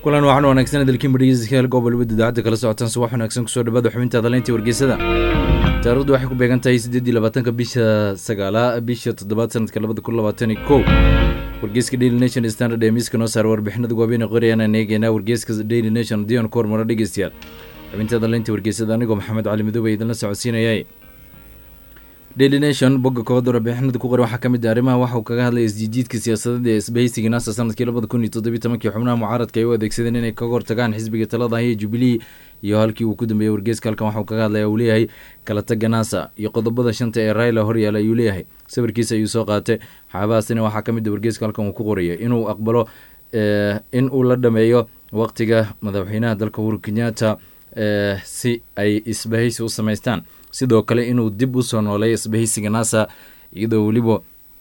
kulan waxaan wanaagsan dalkiin badhegeystayaal gobol wada idaacadda kala socotaan subax wanaagsan kusoo dhawaada xubinta hadaleynta wargeysada taarikhdu waxay ku beegan tahay siddeedii labaatanka bisha sagaala bisha toddobaad sanadka labada kun labaatan iyo kow wargeyska daily nation standard ee miiska noo saara warbixinada waaweyn ee qorayaan eegeynaa wargeyska daily nation dion ku hormaro dhegeystayaal xubinta hadaleynta wargeysada anigoo maxamed cali madoobe idinla socodsiinayay daily nation bogga koowaad warbixinada ku qoran waxaa ka mid ah arrimaha waxa uu kaga hadlaya isjiijiidka siyaasadeed ee isbahaysiga naasa sanadkii labada kun iyo toddobiyi tobankii xubnaha mucaaradka ay u adeegsadeen inay kaga hortagaan xisbiga talada haya jubilee iyo halkii uu ku dambeeyey wargeyska halkan waxa uu kaga hadlaya uu leeyahay kala taga naasa iyo qodobada shanta ee raila horyaala ayuu leeyahay sawirkiisa ayuu soo qaatay waxyaabahaasina waxaa ka mid ah wargeyska halkan uu ku qoraya inuu aqbalo in uu la dhameeyo waqtiga madaxweynaha dalka uhuru kenyatta si ay isbahaysi u samaystaan sidoo kale inuu dib u soo nooleeyo isbahaysiga nasa iyadoo weliba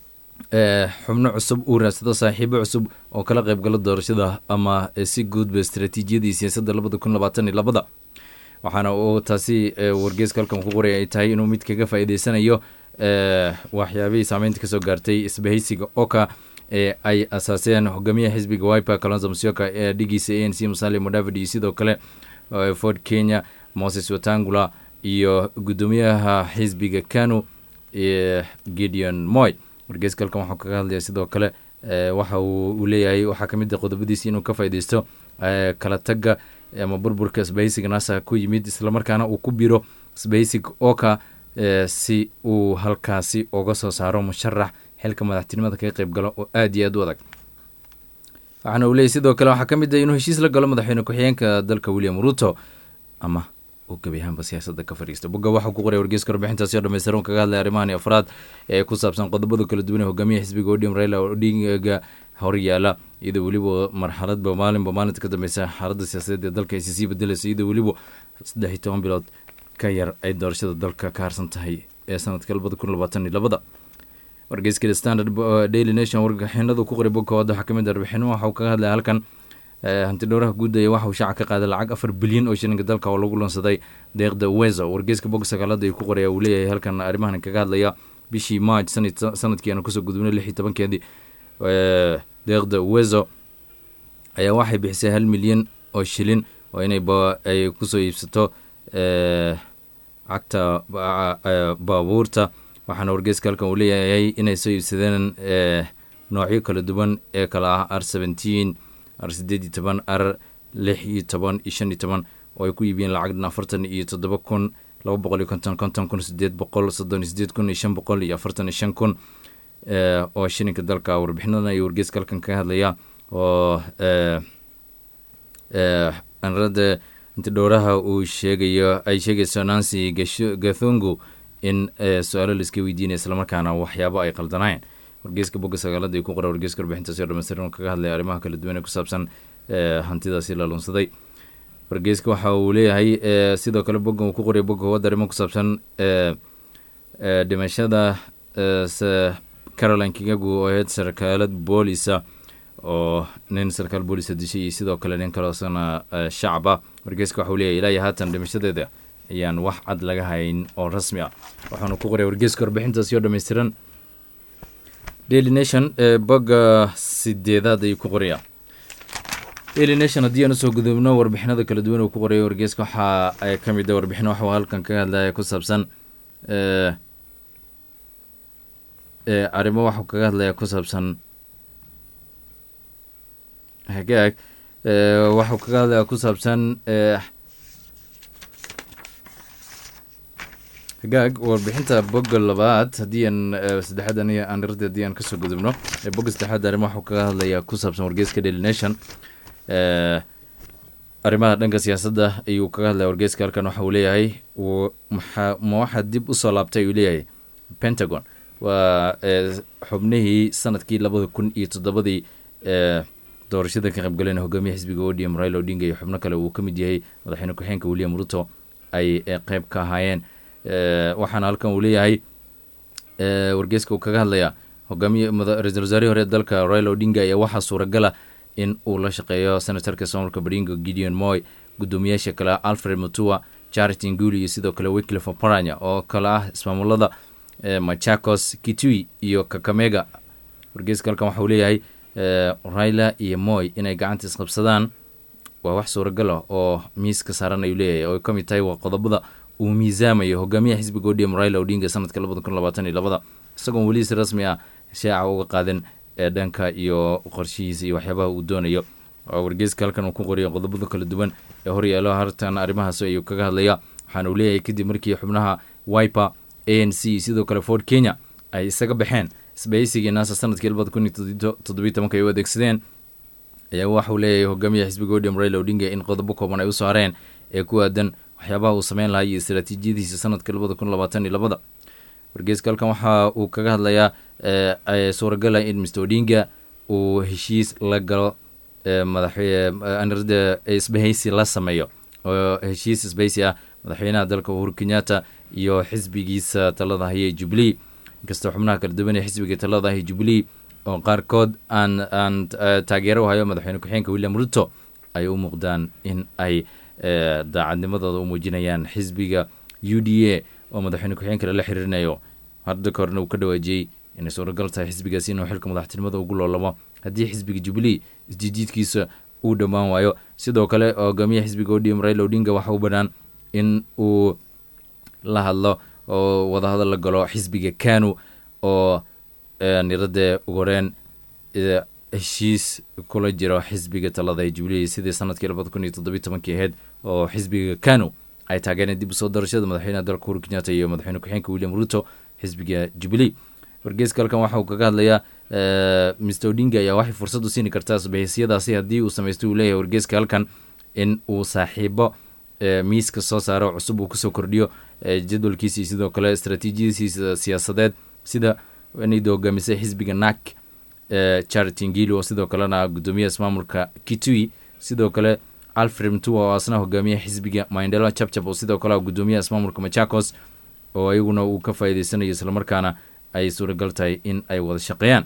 xubno cusub uu raadsado saaxiibo cusub oo kala qaybgalo doorashada ama si guudba istaraatiijiyadii siyaasadda labada kun labaatan iyo labada waxaana uu taasi wargeyska halkan ku qoraya ay tahay inuu mid kaga faa'iideysanayo waxyaabihii saameynta kasoo gaartay isbahaysiga oka ee ay asaaseen hogaamiyaha xisbiga wiper kalonzo musyoka ee dhigiisa a n c musale modavid iyo sidoo kale ford kenya moses watangula iyo guddoomiyaha xisbiga kanu gideon moy wargeyska halkan waxuu kaga hadlaya sidoo kale waxa uu leeyahay waxaa ka mid a qodobadiisi inuu ka faaideysto kala taga ama burburka isbahaysiga nasa ku yimid islamarkaana uu ku biro isbahaysiga oka si uu halkaasi uga soo saaro musharax xilka madaxtinimada kaga qeyb galo oo aada iyo aad u adag waxaana uu leeyahy sidoo kale waxaa ka mid a inuu heshiis la galo madaxweyne ku-xigeenka dalka william ruto ama gabi ahaanba siyaasada ka fariista bogga waxau ku qoray wargeyska warbixintaasi oo dhamaystiran kaga hadlay arrimahani afraad ee ku saabsan qodobada kala duwan ee hogaamiyaha xisbiga odium raila odinga horyaala iyadoo weliba marxaladba maalinba maalinta ka dambeysa xaaladda siyaasadeed ee dalka ay sisii bedelayso iyadoo weliba saddex iyo toban bilood ka yar ay doorashada dalka ka harsan tahay ee sanadka labada kun labaatan iyo labada wargeyska standard daily nation warbixinadu ku qoray bogga koowaad waxaa kamid ah warbixino waxa uu kaga hadlaya halkan hanti dhowraha guud ee waxa uu shaaca ka qaaday lacag afar bilyan oo shilinka dalka oo lagu lansaday deeqda wezo wargeyska bog sagaalada ayuu ku qoraya uu leeyahay halkan arrimahan kaga hadlaya bishii march sanadkii aanu kasoo gudubnay lix iyo tobankeedii deeqda wezo ayaa waxay bixisay hal milyan oo shilin oo inay ay kusoo iibsato cagta baabuurta waxaana wargeyska halkan uu leeyahay inay soo iibsadeen noocyo kala duwan ee kala ah r seventeen r sideed iyo toban r lix iyo toban iyo shan iyo toban oo ay ku iibiyeen lacagdan afartan iyo toddoba kun laba boqol iyo konton konton kun sideed boqol soddon iyo sideed kun iyo shan boqol iyo afartan iyo shan kun oo shilinka dalka warbixinadan ayuu wargeyska halkan kaga hadlaya oo anrada intidhowraha uu sheegayo ay sheegayso nancy gathungu in su-aalo laiska weydiinaya islamarkaana waxyaabo ay qaldanaayeen wargeyska bogga sagaalada ay ku qora wargeyska warbixintaasi oo dhamaystiran kaga hadlaya arrimaha kala duwan ee ku saabsan hantidaasi la lunsaday wargeyska waxa uu leeyahay sidoo kale boggan uu ku qoray bogga howada arrimo ku saabsan dhimashada caroline kingagu oo ahayd sarkaalad boolisa oo nin sarkaal boolisa dishay iyo sidoo kale nin kaloosana shacaba wargeyska waxa uu leeyahay ilaa iyo haatan dhimashadeeda ayaan wax cad laga hayn oo rasmi ah waxaanu ku qoray wargeyska warbixintaasi oo dhammaystiran daily nation bogga sideedaad ayuu ku qoraya daily nation haddii aan usoo gudubno warbixinada kala duwan uu ku qoraya wargeyska waxaa ka mid a warbixin waxuu halkan kaga hadlaya ku saabsan arrimo waxuu kaga hadlaya ku saabsan hagaag waxuu kaga hadlaya ku saabsan hagaag warbixinta bogga labaad haddii aan saddexaad aniga aan irada haddii aan kasoo gudubno bogga saddexaad arrimo waxuu kaga hadlayaa ku saabsan wargeyska daily nation arrimaha dhanka siyaasadda ayuu kaga hadlaya wargeyska halkan waxa uu leeyahay maxaa ma waxaa dib usoo laabtay uu leeyahay pentagon waa xubnihii sanadkii labada kun iyo toddobadii doorashada ka qaybgaleen hogaamiya xisbiga odium raila odinga iyo xubno kale uu ka mid yahay madaxweyne ku-xeenka william ruto ay qeyb ka ahaayeen waxaana halkan uu leeyahay wargeyska uu kaga hadlaya hogaamiye ra-isul wasaarihii hore dalka raila odinga ayaa waxaa suuragala in uu la shaqeeyo senatarka somalka baringo gideon moy guddoomiyaasha kale alfred mutua charity nguli iyo sidoo kale wyclif oparanya oo kale ah ismaamulada machakos kitui iyo kakamega wargeyska halkan waxauu leeyahay raila iyo moy inay gacanta isqabsadaan waa wax suuragal ah oo miiska saaran ayuu leeyahay oo ka mid tahay waa qodobada uu miisaamayo hogaamiyaha xisbiga odm raila odinga sanadka labada kun labaatan iyo labada isagoon weli si rasmi ah shaaca uga qaadan ee dhanka iyo qorshihiisa iyo waxyaabaha uu doonayo wargeyska halkan uu ku qoriya qodobada kala duwan ee horyaalo hartan arrimahaas ayuu kaga hadlaya waxaana uu leeyahay kadib markii xubnaha wiper a n c sidoo kale ford kenya ay isaga baxeen isbahaysigii naasa sanadkii labada kun iyo toddobiyi tobanka ay u adeegsadeen ayaa waxauu leeyahay hogaamiyaha xisbiga odm raila odinga in qodobo kooban ay u saareen ee ku aadan waxyaabaha uu sameyn lahaa iyo istaraatiijiyadiisa sanadka labada kun labaatan iyo labada wargeyska halkan waxa uu kaga hadlayaa suuragala in mr odinga uu heshiis la galo madaxanirada isbahaysi la sameeyo oo heshiis isbahaysi ah madaxweynaha dalka uhuru kenyatta iyo xisbigiisa talada haye jubilee inkastoo xubnaha kala duwan ee xisbiga talada haye jubilee oo qaarkood aan aan taageero u hayo madaxweyne ku-xigeenka william ruto ay u muuqdaan in ay daacadnimadooda u muujinayaan xisbiga u d a oo madaxweyne ku-xigeenka lala xiriirinayo hadda ka horna uu ka dhawaajiyey inay suuragal tahay xisbigaasi inuu xilka madaxtinimada ugu loolamo haddii xisbiga jubilee isjijiidkiisa uu dhammaan waayo sidoo kale hogaamiyaha xisbiga odm raila odinga waxa u banaan in uu la hadlo oo wadahadal la galo xisbiga kanu oo niradee ugu horeen heshiis kula jiro xisbiga talada ee jubilee sidii sanadkii labada kun iyo toddobiyi tobankii ahayd oo xisbiga kanu ay taageereen dib usoo darashada madaxweynaha dalka uhuru kenyatta iyo madaxweyne ku-xigeenka william ruto xisbiga jubilee wargeyska halkan waxa uu kaga hadlayaa mr odinga ayaa waxay fursad u siini kartaa isbahaysiyadaasi haddii uu samaysto uu leeyahay wargeyska halkan in uu saaxiibo miiska soo saaro cusub uu kusoo kordhiyo jadwalkiisii sidoo kale istraatiijiyadiisa siyaasadeed sida inayda hogaamisay xisbiga nak charity ngili oo sidoo kalena guddoomiyaha ismaamulka kitui sidoo kale alfred mtua oo asna hogaamiyaha xisbiga mindelo chapchap oo sidoo kale guddoomiyaha ismaamulka machakos oo ayaguna uu ka faa'iideysanayo islamarkaana ay suuragal tahay in ay wada shaqeeyaan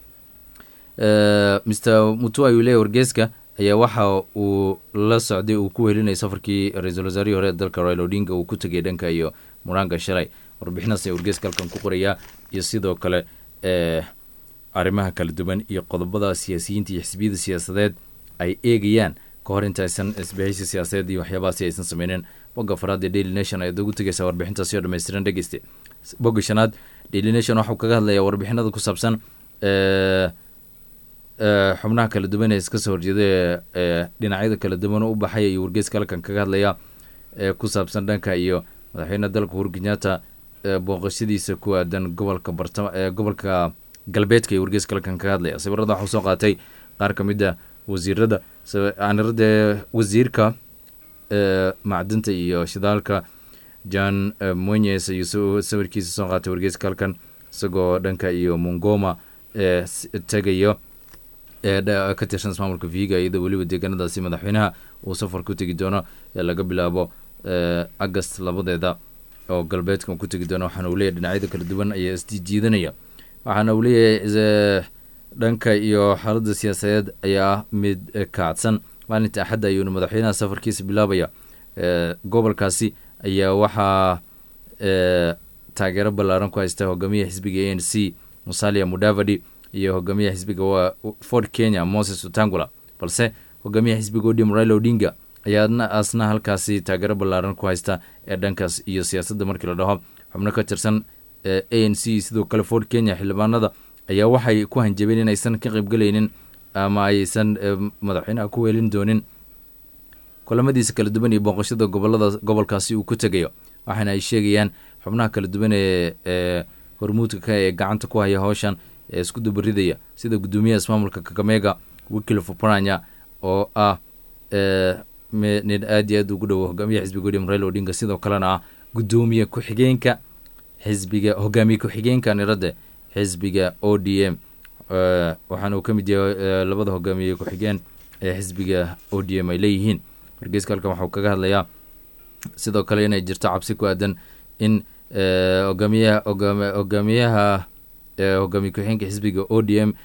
mr mutua ayuu leeyahy wargeyska ayaa waxa uu la socday uu ku welinayay safarkii ra-iisul wasaarihii hore ee dalka rail odinga uu ku tegay dhanka iyo muranga shalay warbixinaas ayaa wargeyska halkan ku qorayaa iyo sidoo kale arrimaha kala duwan iyo qodobada siyaasiyiinta iyo xisbiyada siyaasadeed ay eegayaan ka hor intaysan isbahaysi siyaasadeed iyo waxyaabahaasi aysan sameynin bogga faraad ee daily nation ayaad ugu tegaysaa warbixintaasi oo dhammaystiran dhegeyste bogga shanaad daily nation waxuu kaga hadlayaa warbixinada ku saabsan xubnaha kala duwan ee iska soo horjeeda ee dhinacyada kala duwan u baxay ayuu wargeyska halkan kaga hadlayaa ee ku saabsan dhanka iyo madaxweyne dalka uhuru kenyatta booqashadiisa ku aadan gobolka bartama ee gobolka galbeedka iyo wargeyska halkan kaga hadlaya sawirada waxuu soo qaatay qaar ka mid a wasiirada anirada wasiirka macdinta iyo shidaalka john monyes ayuu sawirkiisa soo qaatay wargeyska halkan isagoo dhanka iyo mongoma ee tegayo ee ka tirsan ismaamulka viga iyadoo weliba deegaanadaasi madaxweynaha uu safar ku tegi doono ee laga bilaabo agast labadeeda oo galbeedka uu ku tegi doono waxaana uu leeyahy dhinacyada kala duwan ayaa isjiijiidanaya waxaana uu leeyahay dhanka iyo xaaladda siyaasadeed ayaa mid kacadsan maalinta axadda ayuuna madaxweynaha safarkiisa bilaabaya gobolkaasi ayaa waxaa taageero ballaaran ku haysta hogaamiyaha xisbiga a n c musalia mudavadi iyo hogaamiyaha xisbiga waa ford kenya moses utangula balse hogaamiyaha xisbiga odm raila odinga ayaa asna halkaasi taageero ballaaran ku haysta ee dhankaas iyo siyaasadda markii la dhaho xubno ka tirsan a n c sidoo kale ford kenya xildhibaanada ayaa waxay ku hanjabeen inaysan ka qaybgelaynin ama aysan madaxweynaha ku weelin doonin kulamadiisa kala duwan iyo booqashada gobolada gobolkaasi uu ku tegayo waxaana ay sheegayaan xubnaha kala duwan ee ee hormuudka ka ee gacanta ku haya howshan ee isku dubaridaya sida guddoomiyaha ismaamulka kakamega wikilf oparanya oo ah nin aad iyo aad ugu dhowo hogaamiyaha xisbiga william raila odinga sidoo kalena ah guddoomiye ku-xigeenka xisbiga hogaamiye ku-xigeenka nirade xisbiga o d m waxaana uu ka mid yahay labada hogaamiye ku-xigeen ee xisbiga o d m ay leeyihiin wargeyska halkan waxauu kaga hadlayaa sidoo kale inay jirto cabsi ku aadan in hogaamiyaha hogaamiyaha hogaamiye ku-xigeenka xisbiga o d m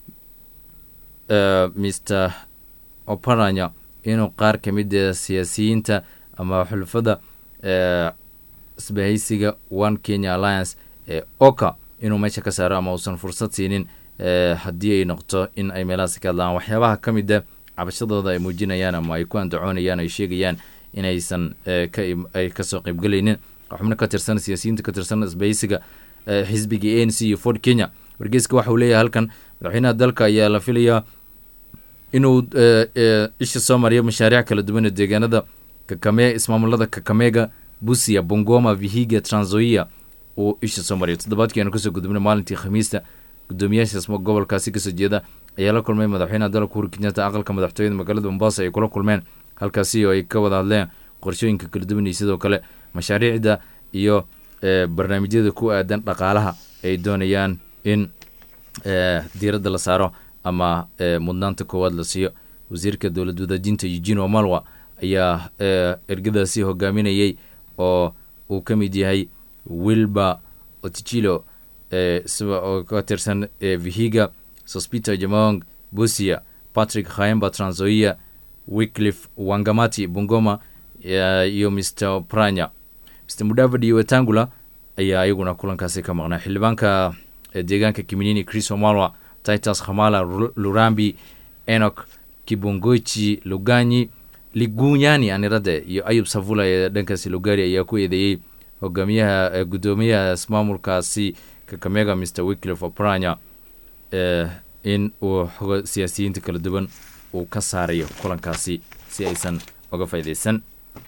mr oparanya inuu qaar ka mid a siyaasiyiinta ama xulfada isbahaysiga one kenya alliance ee oka inuu meesha ka saaro ama uusan fursad siinin haddii ay noqoto in ay meelahaasi ka hadlaan waxyaabaha ka mid a cabashadooda ay muujinayaan ama ay ku andacoonayaan ay sheegayaan inaysan ay kasoo qaybgelaynin xubno ka tirsan siyaasiyiinta ka tirsan isbaysiga xisbiga a n c iyo ford kenya wargeyska waxa uu leeyahay halkan madaxweynaha dalka ayaa la filayaa inuu isha soo mariyo mashaariic kala duwan ee deegaanada kakame ismaamulada kakamega busia bongoma vihiga tranzoia uu isha soo mariyo toddobaadkii aanu kasoo gudubnay maalintii khamiista gudoomiyaashaas gobolkaasi kasoo jeeda ayaa la kulmay madaxweynaha dalka uhuru kenyatta aqalka madaxtooyada magaalada mombasa ay kula kulmeen halkaasi oo ay ka wada hadleen qorshooyinka kala duwan iyo sidoo kale mashaariicda iyo barnaamijyada ku aadan dhaqaalaha ay doonayaan in diiradda la saaro ama mudnaanta koowaad la siiyo wasiirka dowlad wadaajinta eugene omalwa ayaa ergadaasi hogaaminayay oo uu ka mid yahay wilba otichilo oo ka tirsan vihiga sospita jamong busia patrick khaemba tranzoia wickliff wangamati bungoma iyo mr pranya mr mudavadi iyo wetangula ayaa iyaguna kulankaasi ka maqnaa xildhibaanka deegaanka kiminini chris omalwa titus khamala lurambi enok kibongochi luganyi ligunyani anirade iyo ayub savula ee dhankaasi lugari ayaa ku eedeeyey hogaamiyaha gudoomiyaha ismaamulkaasi kakamega mr wickliff opranya in uu xogo siyaasiyiinta kala duwan uu ka saarayo kulankaasi si aysan uga faaideysan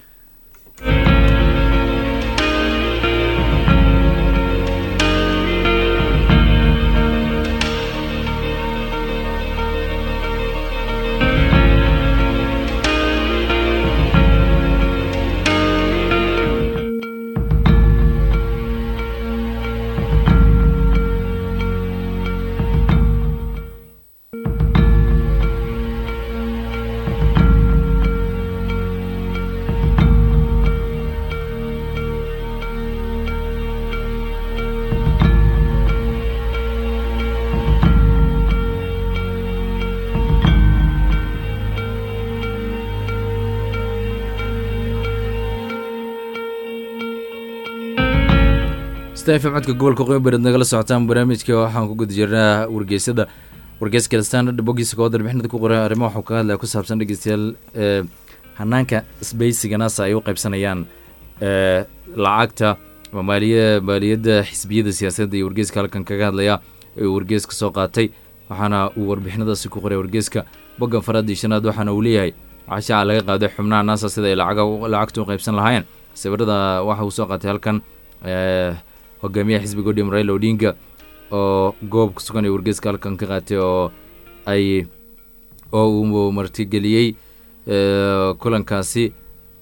codka gobolka qoybared nagala socotaan barnaamijka waxaan ku guda jirnaa wargeysada wargeyska standard bogiisa koo darbixinada ku qoray arrimo waxuu kaga hadlaya ku saabsan dhegeystayaal hanaanka sbeysiga nasa ay u qaybsanayaan lacagta maaliya maaliyadda xisbiyada siyaasadda iyo wargeyska halkan kaga hadlaya ee uu wargeyska soo qaatay waxaana uu warbixinadaasi ku qoray wargeyska boggan faraad iyo shanaad waxaana uu leeyahay cashaaca laga qaaday xubnaha nasa sida ay lacagta u qaybsan lahaayeen sawirada waxa uu soo qaatay halkan hogaamiyaha xisbiga odhim raila odinga oo goob ku sugan ee wargeyska halkan ka qaatay oo ay oo uu martigeliyey kulankaasi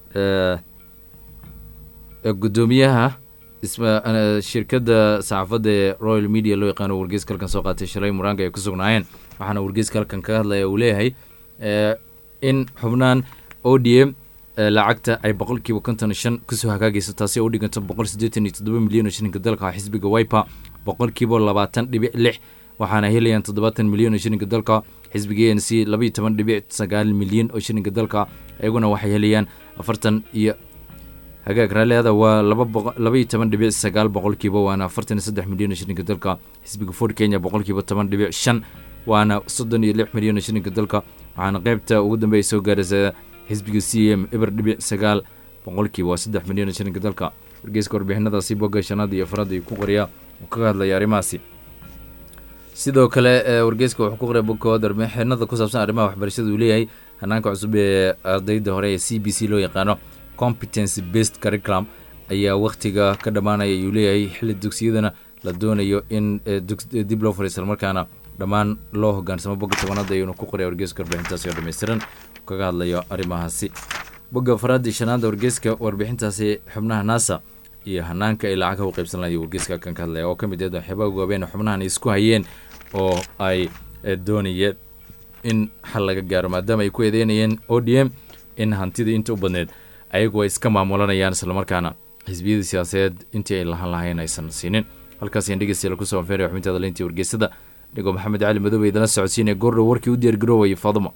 gudoomiyaha shirkadda saxaafadda ee royal media loo yaqaano wargeyska halkan soo qaatay shalay muraanga ay ku sugnaayeen waxaana wargeyska halkan kaga hadlaya uu leeyahay in xubnaan o d m lacagta ay boqolkiiba konton shan kusoo hagaagayso taasi oo u dhiganta boqol siddeetan iyo toddoba milyan oo shilinka dalka xisbiga wiper boqolkiiba labaatan dhibic lix waxaana helayaan toddobaatan milyan oo shilinka dalka xisbiga a n c labaiyo toban dhibic sagaal milyan oo shilinka dalka iyaguna waxay helayaan afartan iyo hagaag raaleada waa labaiyo toban dhibic sagaal boqolkiiba waana afartan iyo saddex milyan oo shilinka dalka xisbiga ford kenya boqolkiiba toban dhibic shan waana soddon iyo lix milyan oo shilinka dalka waxaana qeybta ugu dambeeya soo gaaraysa xisbiga c m eber dhibic sagaal boqolkiiba waa saddex milyan oo shilinka dalka wargeyska warbixinadaasi bogga shanaad iyo afraad ay ku qoriyaa uu kaga hadlaya arrimahaasi sidoo kale wargeyska wuxuu ku qoray bogkood warbixinada ku saabsan arrimaha waxbarashada uu leeyahay hanaanka cusub ee ardayda hore ee c b c loo yaqaano competence based curriculum ayaa wakhtiga ka dhammaanaya ayuu leeyahay xilli dugsiyadana la doonayo in dib loo fariisal markaana dhammaan loo hogaansamo bogga tobanaad ayuuna ku qoray wargeyska warbixintaasi oo dhammaystiran kaga hadlayo arrimahaasi bogga faraadii shanaada wargeyska warbixintaasi xubnaha nasa iyo hanaanka ay lacagha u qaybsan lahayo wargeyska kan ka hadlaya oo ka mid ah waxyaabaha goobeen xubnahan isku hayeen oo ay doonayeen in xal laga gaaro maadaama ay ku eedeynayeen o d m in hantidii inta u badneed ayagu ay iska maamulanayaan islamarkaana xisbiyadii siyaasadeed intii ay lahan lahayn aysan siinin halkaasyan dhegeystayaal kusoo anfeeraya xubintaada leyntii wargeysada dhigoo maxamed cali madoobe idala socodsiinaya goordhow warkii u diyaargaroowayay faadumo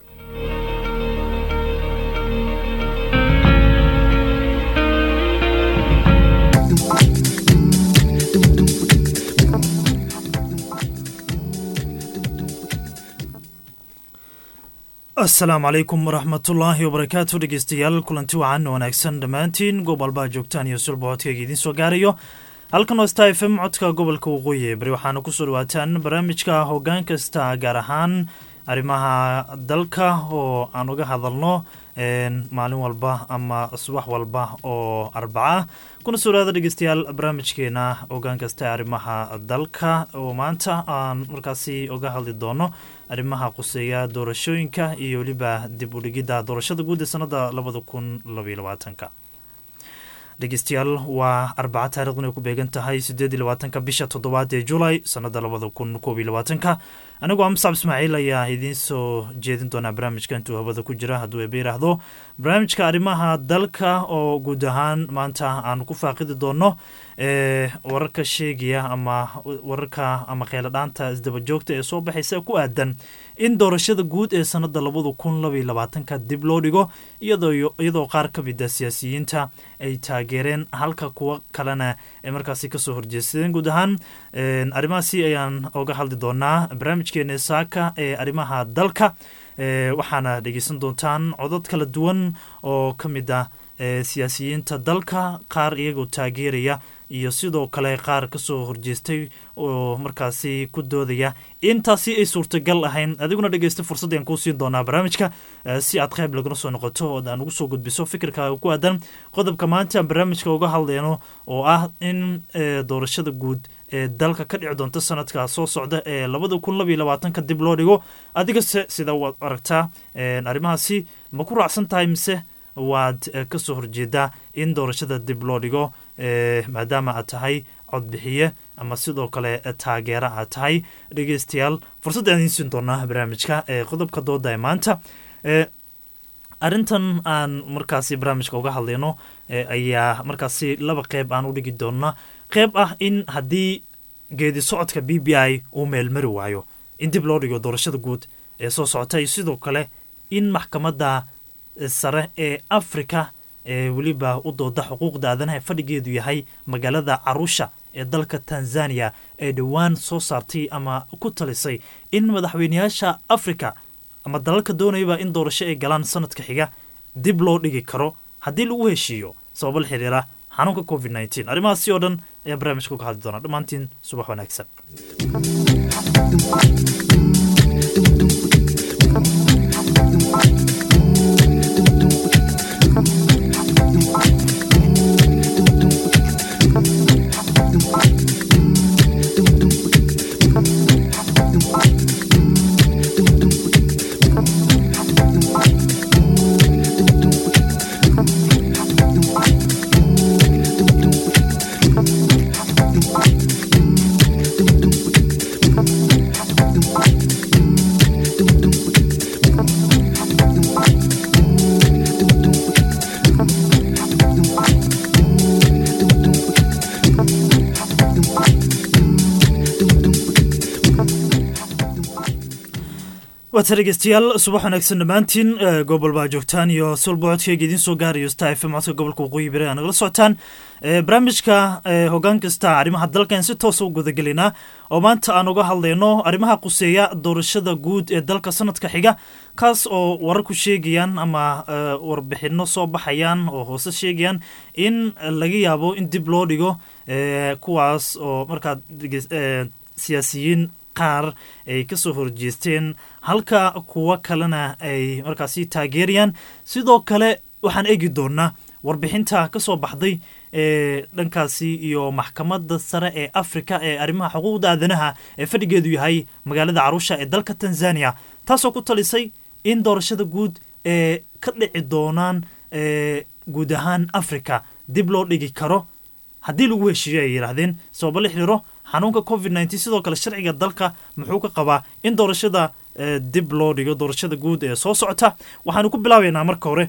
asalaamu calaykum waraxmatullaahi wabarakaatu dhegeystayaal kulanti wacan wanaagsan dhammaantiin gobolbaa joogtaan iyo sulbocodkayga idiin soo gaarayo halkan waa sta f m codka gobolka waqooyi ee bari waxaana kusoo dhawaataan barnaamijka hoggaan kasta gaar ahaan arrimaha dalka oo aan uga hadalno maalin walba ama subax walba oo arbaca kuna soo dhawaada dhegeystayaal barnaamijkeena hoggaan kasta ee arrimaha dalka oo maanta aan markaasi uga hadli doono arrimaha quseeya doorashooyinka iyo weliba dib u dhigidda doorashada guud ee sanada labada kun labaiyo labaatanka dhegeystayaal waa arbaca taarikhdan ay ku beegan tahay sideed iyo labaatanka bisha toddobaad ee julay sanada labada kun koob iyo labaatanka anigoo muscab ismaaciil ayaa idiin soo jeedin doonaa barnaamijka intuu hawada ku jira hadduu eeba yidhaahdo barnaamijka arrimaha dalka oo guud ahaan maanta aan ku faaqidi doono ee wararka sheegaya ama wararka ama kheyladhaanta isdaba joogta ee soo baxaysa ku aadan in doorashada guud ee sanada labada kun labaiyo labaatanka dib loo dhigo iyadoo qaar ka mid a siyaasiyiinta ay taageereen halka kuwo kalena ay markaasi kasoo horjeestadeen guud ahaan arrimahaasi ayaan oga hadli doonaa barnaamijkeena saaka ee arrimaha dalka waxaana dhegeysan doontaan codad kala duwan oo ka mid ah siyaasiyiinta dalka qaar iyagoo taageeraya iyo sidoo kale qaar kasoo horjeestay oo markaasi ku doodaya intaasi ay suurtagal ahayn adiguna dhegeysta fursaddan kuu siin doonaa barnaamijka si aad qayb laguna soo noqoto oo aan ugu soo gudbiso fikirkaaga ku aadan qodobka maanta aan barnaamijka uga hadleyno oo ah in doorashada guud ee dalka ka dhici doonta sanadka soo socda ee labada kun labaiyo labaatanka dib loo dhigo adigase sida waad aragtaa arrimahaasi ma ku raacsan tahay mise waad kasoo horjeedaa in doorashada dib loo dhigo maadaama aad tahay codbixiye ama sidoo kale taageera aad tahay dhegeystayaal fursadda aan idiin siin doonaa barnaamijka ee qodobka dooda ee maanta arrintan aan markaasi barnaamijka uga hadlayno ayaa markaasi laba qeyb aan u dhigi doonaa qeyb ah in haddii geedi socodka b b i uu meelmari waayo in dib loo dhigo doorashada guud ee soo socota iyo sidoo kale in maxkamadda sare ee afrika ee weliba u dooda xuquuqda aadanaha fadhigeedu yahay magaalada carusha ee dalka tanzania ee dhowaan soo saartay ama ku talisay in madaxweyneyaasha afrika ama dalalka doonayaba in doorasho ay galaan sanadka xiga dib loo dhigi karo haddii lagu heshiiyo sababo la xiriira xanuunka covid nteen arrimahaasi oo dhan ayaa barnaamijka uga hadli doonaa dhammaantiin subax wanaagsan waata dhegeystayaal subax wanaagsan dhammaantiin gobol baa joogtaan iyo sulbocodkeyga idiin soo gaarayo star f m codka gobolka waqooyi bari aa nagala socotaan barnaamijka hoggaan kasta arrimaha dalkan si toosa u gudagelinaa oo maanta aan uga hadlayno arrimaha quseeya doorashada guud ee dalka sanadka xiga kaas oo warar ku sheegayaan ama warbixino soo baxayaan oo hoose sheegayaan in laga yaabo in dib loo dhigo kuwaas oo markaa siyaasiyiin qaar ay kasoo horjeesteen halka kuwo kalena ay markaasi taageerayaan sidoo kale waxaan eegi doonaa warbixinta kasoo baxday ee dhankaasi iyo maxkamadda sare ee afrika ee arrimaha xuquuqda aadanaha ee fadhigeedu yahay magaalada carusha ee dalka tanzania taasoo ku talisay in doorashada guud ee ka dhici doonaan guud ahaan africa dib loo dhigi karo haddii lagu heshiiyo ay yidhaahdeen sababo la xiriiro xanuunka covid nteen sidoo kale sharciga dalka muxuu ka qabaa in doorashada dib loo dhigo doorashada guud ee soo socota waxaanu ku bilaabeynaa marka hore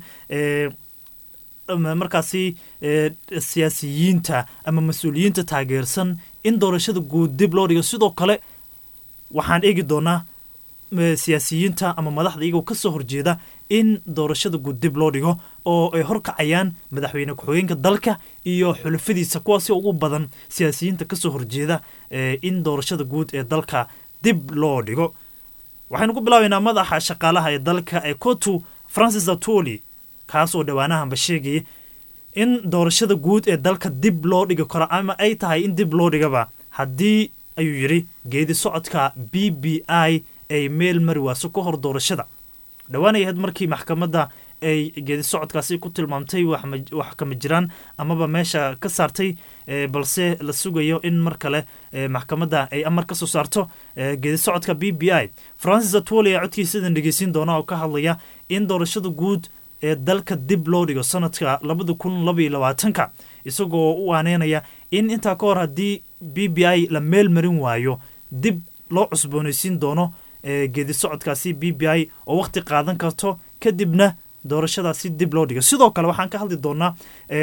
markaasi siyaasiyiinta ama mas-uuliyiinta taageersan in doorashada guud dib loo dhigo sidoo kale waxaan eegi doonaa siyaasiyiinta ama madaxda iyagoo kasoo horjeeda in doorashada guud dib loo dhigo oo ay horkacayaan madaxweyne ku-xigeenka dalka iyo xulafadiisa kuwaasi ugu badan siyaasiyiinta kasoo horjeeda in doorashada guud ee dalka dib loo dhigo waxaynu ku bilaabaynaa madaxa shaqaalaha ee dalka ee kotu francis atoli kaas oo dhowaanahanba sheegaya in doorashada guud ee dalka dib loo dhigi karo ama ay tahay in dib loo dhigaba haddii ayuu yidhi geedi socodka b b i ay meel mari waaso ka hor doorashada dhowaan ay ahayd markii maxkamadda ay geedi socodkaasi ku tilmaamtay wax kama jiraan amaba meesha ka saartay balse la sugayo in mar kale maxkamadda ay amar ka soo saarto geedi socodka b b i francis atwoli ayaa codkiisadan dhegeysiin doona oo ka hadlaya in doorashada guud ee dalka dib loo dhigo sanadka labada kun labaiyo labaatanka isagoo u aaneynaya in intaa ka hor haddii b b i la meel marin waayo dib loo cusboonaysiin doono geedi socodkaasi b b i oo wakhti qaadan karto kadibna doorashadaasi dib loo dhigo sidoo kale waxaan ka hadli doonaa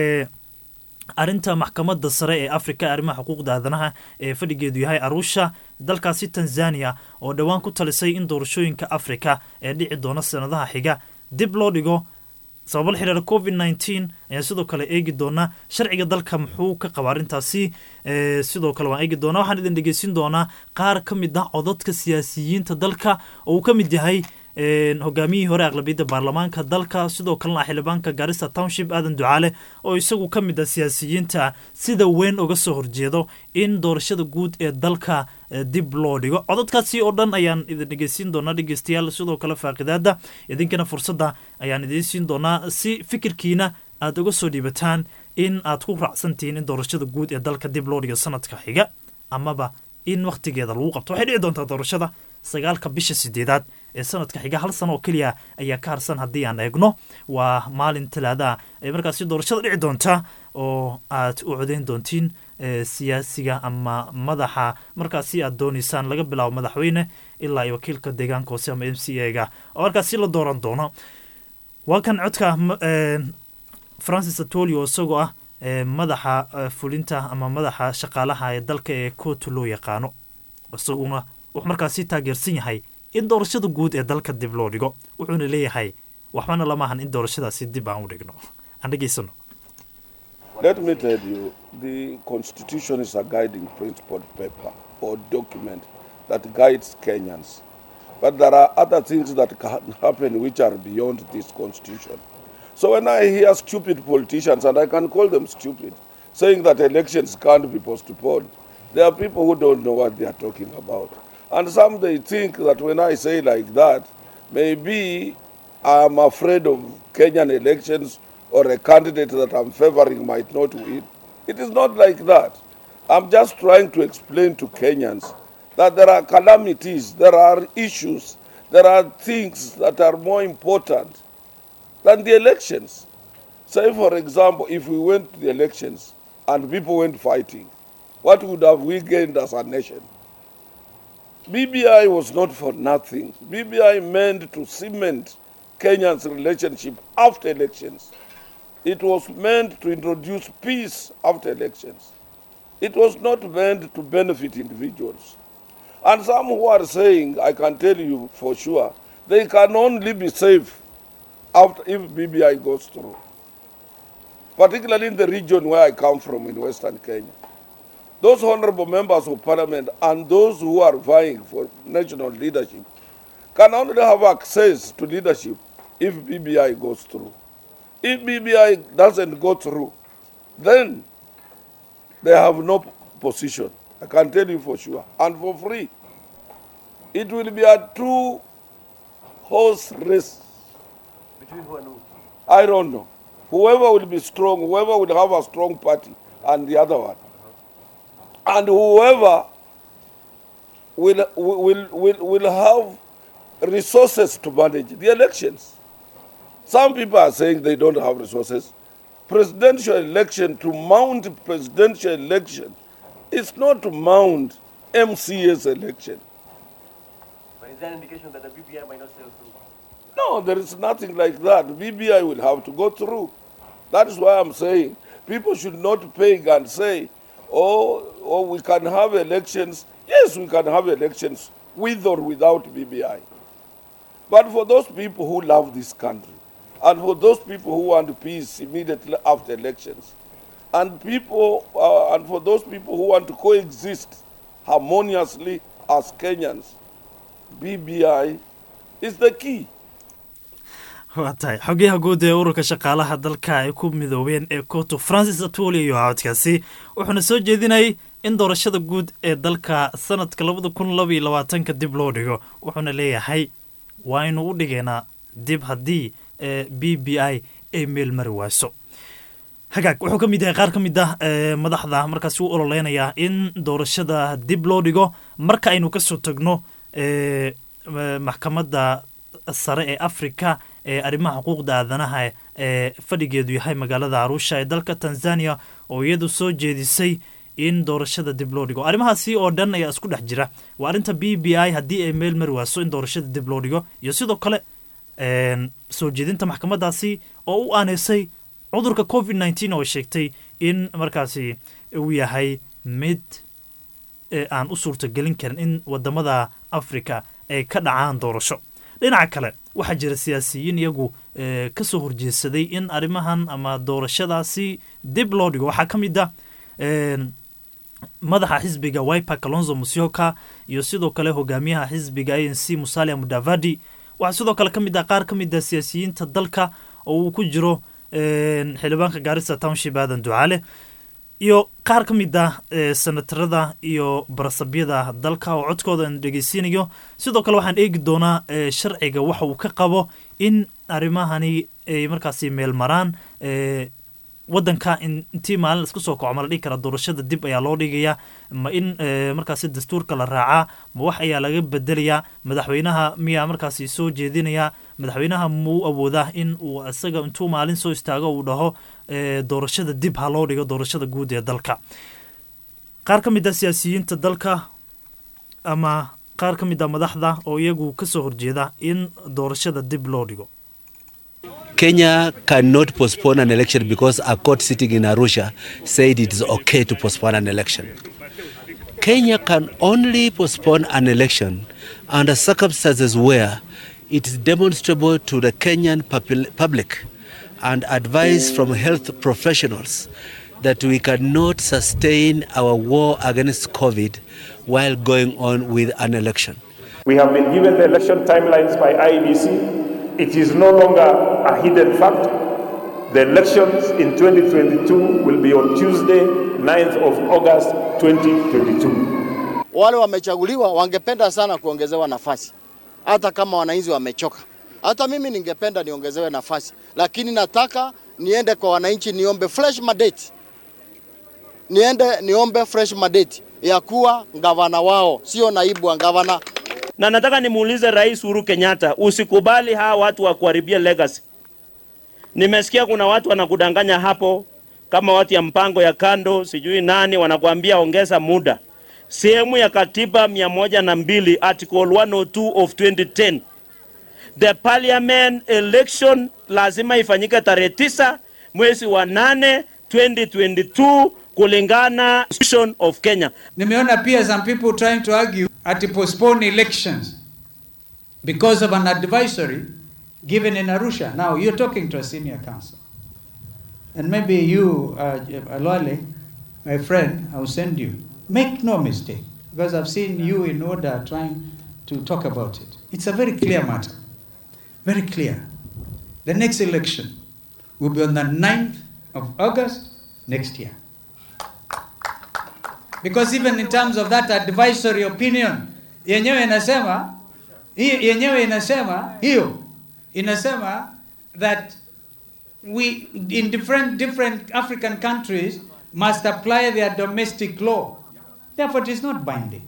arrinta maxkamadda sare ee africa arrimaha xuquuqda aadanaha ee fadhigeedu yahay arusha dalkaasi tanzania oo dhowaan ku talisay in doorashooyinka africa ee dhici doona sanadaha xiga dib loo dhigo sababo la xidhiira covid nneteen ayaan sidoo kale eegi doonaa sharciga dalka muxuu ka qaba arrintaasi sidoo kale waan eegi doonaa waxaan idin dhegeysin doonaa qaar ka mid ah codadka siyaasiyiinta dalka oo uu ka mid yahay hogaamiyihii hore aqlabiyadda baarlamaanka dalka sidoo kalena xildhibaanka gaarista township aadan ducaale oo isagu ka mid ah siyaasiyiinta sida weyn uga soo horjeedo in doorashada guud ee dalka dib loo dhigo codadkaasi oo dhan ayaan idin dhegeysiin doonaa dhegeystayaal sidoo kale faaqidaada idinkana fursadda ayaan idiin siin doonaa si fikirkiina aad uga soo dhiibataan in aad ku raacsantihiin in doorashada guud ee dalka dib loo dhigo sanadka xiga amaba in wakhtigeeda lagu qabto waxay dhici doontaa doorashada sagaalka bisha sideedaad ee sanadka xiga hal sano oo keliya ayaa ka harsan haddii aan eegno waa maalin talaadaha ay markaasi doorashada dhici doonta oo aad u codeyn doontiin siyaasiga ama madaxa markaasi aad doonaysaan laga bilaabo madaxweyne ilaa iyo wakiilka deegaanka hoose ama m c a ga oo markaasi la dooran doono waa kan codka francis atoli oo isagoo ah madaxa fulinta ama madaxa shaqaalaha ee dalka ee kootu loo yaqaano isaguna wuxuu markaasi taageersan yahay in doorashada guud ee dalka dib loo dhigo wuxuuna leeyahay waxbana lama ahan in doorashadaasi dib aan u dhigno aan dhegeysano Let me tell you, the Constitution is a guiding principle paper or document that guides Kenyans. But there are other things that can happen which are beyond this Constitution. So when I hear stupid politicians, and I can call them stupid, saying that elections can't be postponed, there are people who don't know what they are talking about. And some they think that when I say like that, maybe I'm afraid of Kenyan elections or a candidate that I'm favoring might not win. It is not like that. I'm just trying to explain to Kenyans that there are calamities, there are issues, there are things that are more important than the elections. Say, for example, if we went to the elections and people went fighting, what would have we gained as a nation? BBI was not for nothing. BBI meant to cement Kenya's relationship after elections. It was meant to introduce peace after elections. It was not meant to benefit individuals. And some who are saying, I can tell you for sure, they can only be safe after if BBI goes through. Particularly in the region where I come from in Western Kenya. Those honorable members of parliament and those who are vying for national leadership can only have access to leadership if BBI goes through. If BBI doesn't go through, then they have no position. I can tell you for sure. And for free. It will be a two horse race. Between who and who? I don't know. Whoever will be strong, whoever will have a strong party, and the other one. And whoever will, will, will, will have resources to manage the elections. Some people are saying they don't have resources. Presidential election, to mount presidential election, is not to mount MCA's election. But is there an indication that the BBI might not sail through? No, there is nothing like that. BBI will have to go through. That is why I'm saying people should not peg and say, oh, oh, we can have elections. Yes, we can have elections with or without BBI. But for those people who love this country, and for those people who want peace immediately after elections, and people, uh, and for those people who want to coexist harmoniously as Kenyans, BBI is the key. waa tahay xogayaha guud ee ururka shaqaalaha dalka ay ku midoobeen ee koto francis atwoli iyo codkaasi wuxuuna soo jeedinayay in doorashada guud ee dalka sanadka labada kun laba iyo labaatanka dib loo dhigo wuxuuna leeyahay waaynu u dhigaynaa dib haddii ee b b i ay meel mari waaso hagaag wuxuu ka mid yahay qaar ka mid ah ee madaxda markaasi u ololeynayaa in doorashada dib loo dhigo marka aynu kasoo tagno ee maxkamadda sare ee africa ee arrimaha xuquuqda aadanaha ee fadhigeedu yahay magaalada arusha ee dalka tanzania oo iyadu soo jeedisay in doorashada dib loo dhigo arrimahaasi oo dhan ayaa isku dhex jira waa arrinta b b i haddii ay meel mari waaso in doorashada dib loo dhigo iyo sidoo kale soo jeedinta maxkamaddaasi oo u aaneysay cudurka covid nneteen oo sheegtay in markaasi uu yahay mid aan u suurtagelin karin in wadamada africa ay ka dhacaan doorasho dhinaca kale waxaa jira siyaasiyiin iyagu ka soo horjeedsaday in arrimahan ama doorashadaasi dib loo dhigo waxaa ka mid ah madaxa xisbiga wiper kalonzo musyoka iyo sidoo kale hogaamiyaha xisbiga a n c musalia mudavadi waxaa sidoo kale ka mid ah qaar ka mid ah siyaasiyiinta dalka oo uu ku jiro xildhibaanka gaarisa township aadan ducaale iyo qaar ka mid ah senatarada iyo barasabyada dalka oo codkooda aan dhegeysiinayo sidoo kale waxaan eegi doonaa sharciga waxa uu ka qabo in arrimahani ay markaasi meel maraan wadanka intii maalin iska soo kaco ma la dhigi karaa doorashada dib ayaa loo dhigayaa ma in markaasi dastuurka la raacaa ma wax ayaa laga bedelayaa madaxweynaha miyaa markaasi soo jeedinayaa madaxweynaha muu awoodaa in uu isaga intuu maalin soo istaago uu dhaho doorashada dib ha loo dhigo doorashada guud ee dalka qaar ka mid ah siyaasiyiinta dalka ama qaar ka mid ah madaxda oo iyagu ka soo horjeeda in doorashada dib loo dhigo Kenya cannot postpone an election because a court sitting in Arusha said it is okay to postpone an election. Kenya can only postpone an election under circumstances where it is demonstrable to the Kenyan public and advice from health professionals that we cannot sustain our war against COVID while going on with an election. We have been given the election timelines by IEBC. It is no longer a hidden fact. The elections in 2022 will be on Tuesday, 9th of August 2022. Wale wamechaguliwa wangependa sana kuongezewa nafasi, hata kama wananchi wamechoka. Hata mimi ningependa niongezewe nafasi, lakini nataka niende kwa wananchi niombe fresh mandate, niende niombe fresh mandate ya kuwa gavana wao, sio naibu wa gavana. na nataka nimuulize Rais Uhuru Kenyatta, usikubali hawa watu wa kuharibia legacy. Nimesikia kuna watu wanakudanganya hapo, kama watu ya mpango ya kando, sijui nani, wanakuambia ongeza muda. Sehemu ya katiba mia moja na mbili article 102 of 2010 the parliament election lazima ifanyike tarehe tisa mwezi wa nane 2022 kulingana constitution of Kenya. Nimeona pia some people trying to argue at postpone elections because of an advisory given in Arusha. Now you're talking to a senior counsel. And maybe you, uh, Alwale, my friend, I will send you. Make no mistake, because I've seen you in order trying to talk about it. It's a very clear matter. Very clear. The next election will be on the 9th of August next year. Because even in terms of that advisory opinion, yenyewe inasema hii yenyewe inasema hiyo inasema that we in different different African countries must apply their domestic law. Therefore, it is not binding.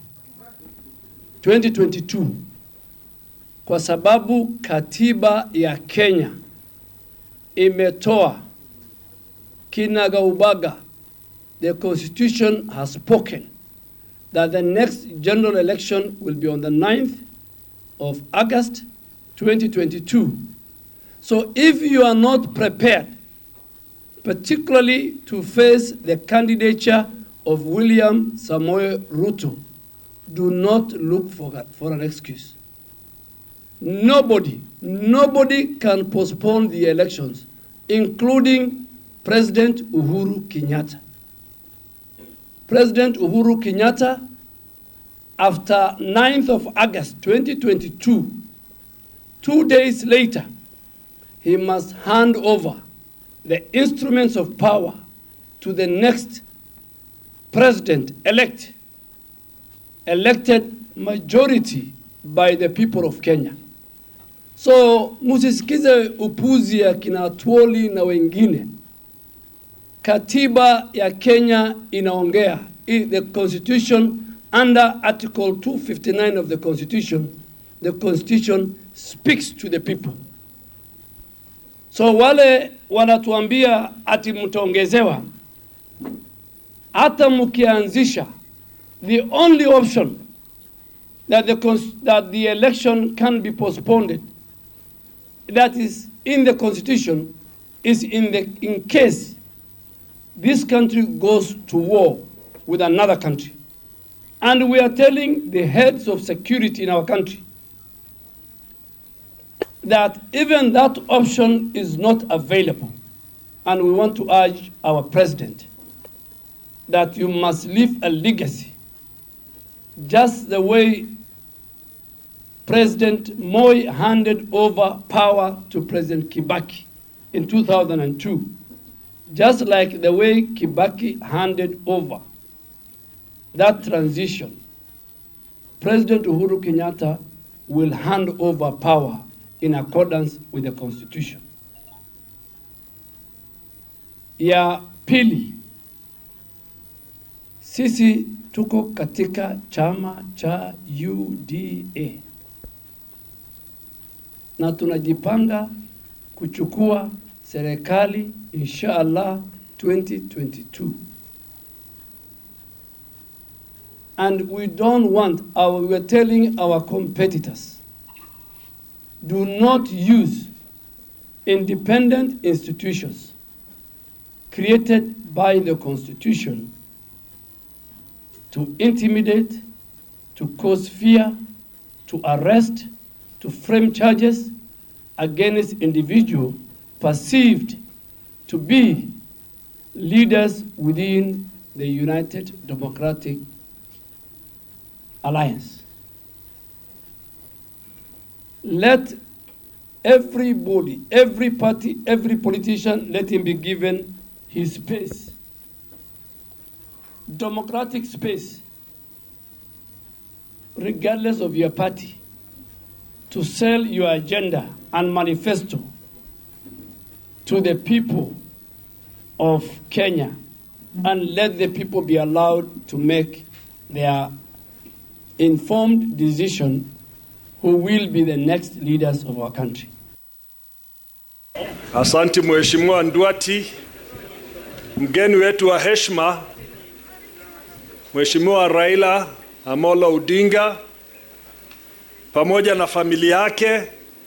2022 kwa sababu katiba ya Kenya imetoa kinagaubaga the constitution has spoken that the next general election will be on the 9th of August 2022. So if you are not prepared, particularly to face the candidature of William Samoe Ruto, do not look for, for an excuse. Nobody, nobody can postpone the elections, including President Uhuru Kenyatta. President Uhuru Kenyatta after 9th of August 2022, two days later, he must hand over the instruments of power to the next president elect, elected majority by the people of Kenya. So musisikize upuzi ya kina Twoli na wengine. Katiba ya Kenya inaongea i- the constitution under article 259 of the constitution the constitution speaks to the people. So wale wanatuambia ati mtaongezewa, hata mkianzisha, the only option that the, cons- that the election can be postponed that is in the constitution is in, the, in case this country goes to war with another country. And we are telling the heads of security in our country that even that option is not available. And we want to urge our president that you must leave a legacy, just the way President Moi handed over power to President Kibaki in 2002, just like the way Kibaki handed over that transition. President Uhuru Kenyatta will hand over power in accordance with the Constitution. Ya pili, sisi tuko katika chama cha UDA na tunajipanga kuchukua serikali insha Allah 2022 and we don't want our we are telling our competitors do not use independent institutions created by the constitution to intimidate to cause fear to arrest to frame charges against individuals perceived to be leaders within the United Democratic Alliance. Let everybody, every party, every politician, let him be given his space. Democratic space, regardless of your party to sell your agenda and manifesto to the people of Kenya and let the people be allowed to make their informed decision who will be the next leaders of our country. Asante Mheshimiwa Ndwati, mgeni wetu wa heshima Mheshimiwa Raila Amolo Odinga pamoja na familia yake.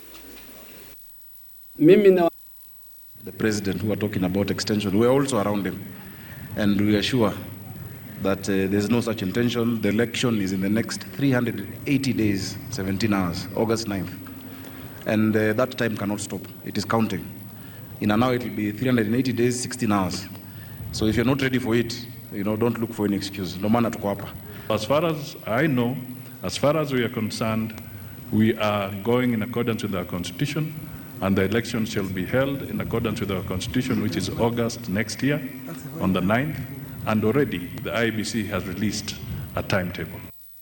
Mimi na the president who are talking about extension, we are also around him. And we are sure that uh, there's no such intention. The election is in the next 380 days, 17 hours, August 9th. And uh, that time cannot stop. It is counting. In an hour, it will be 380 days, 16 hours. So if you're not ready for it, you know, don't look for any excuse. No matter tuko hapa. As far as I know, as far as we are concerned, we are going in accordance with our constitution, and the election shall be held in accordance with our constitution, which is August next year, on the 9th, and already the IBC has released a timetable.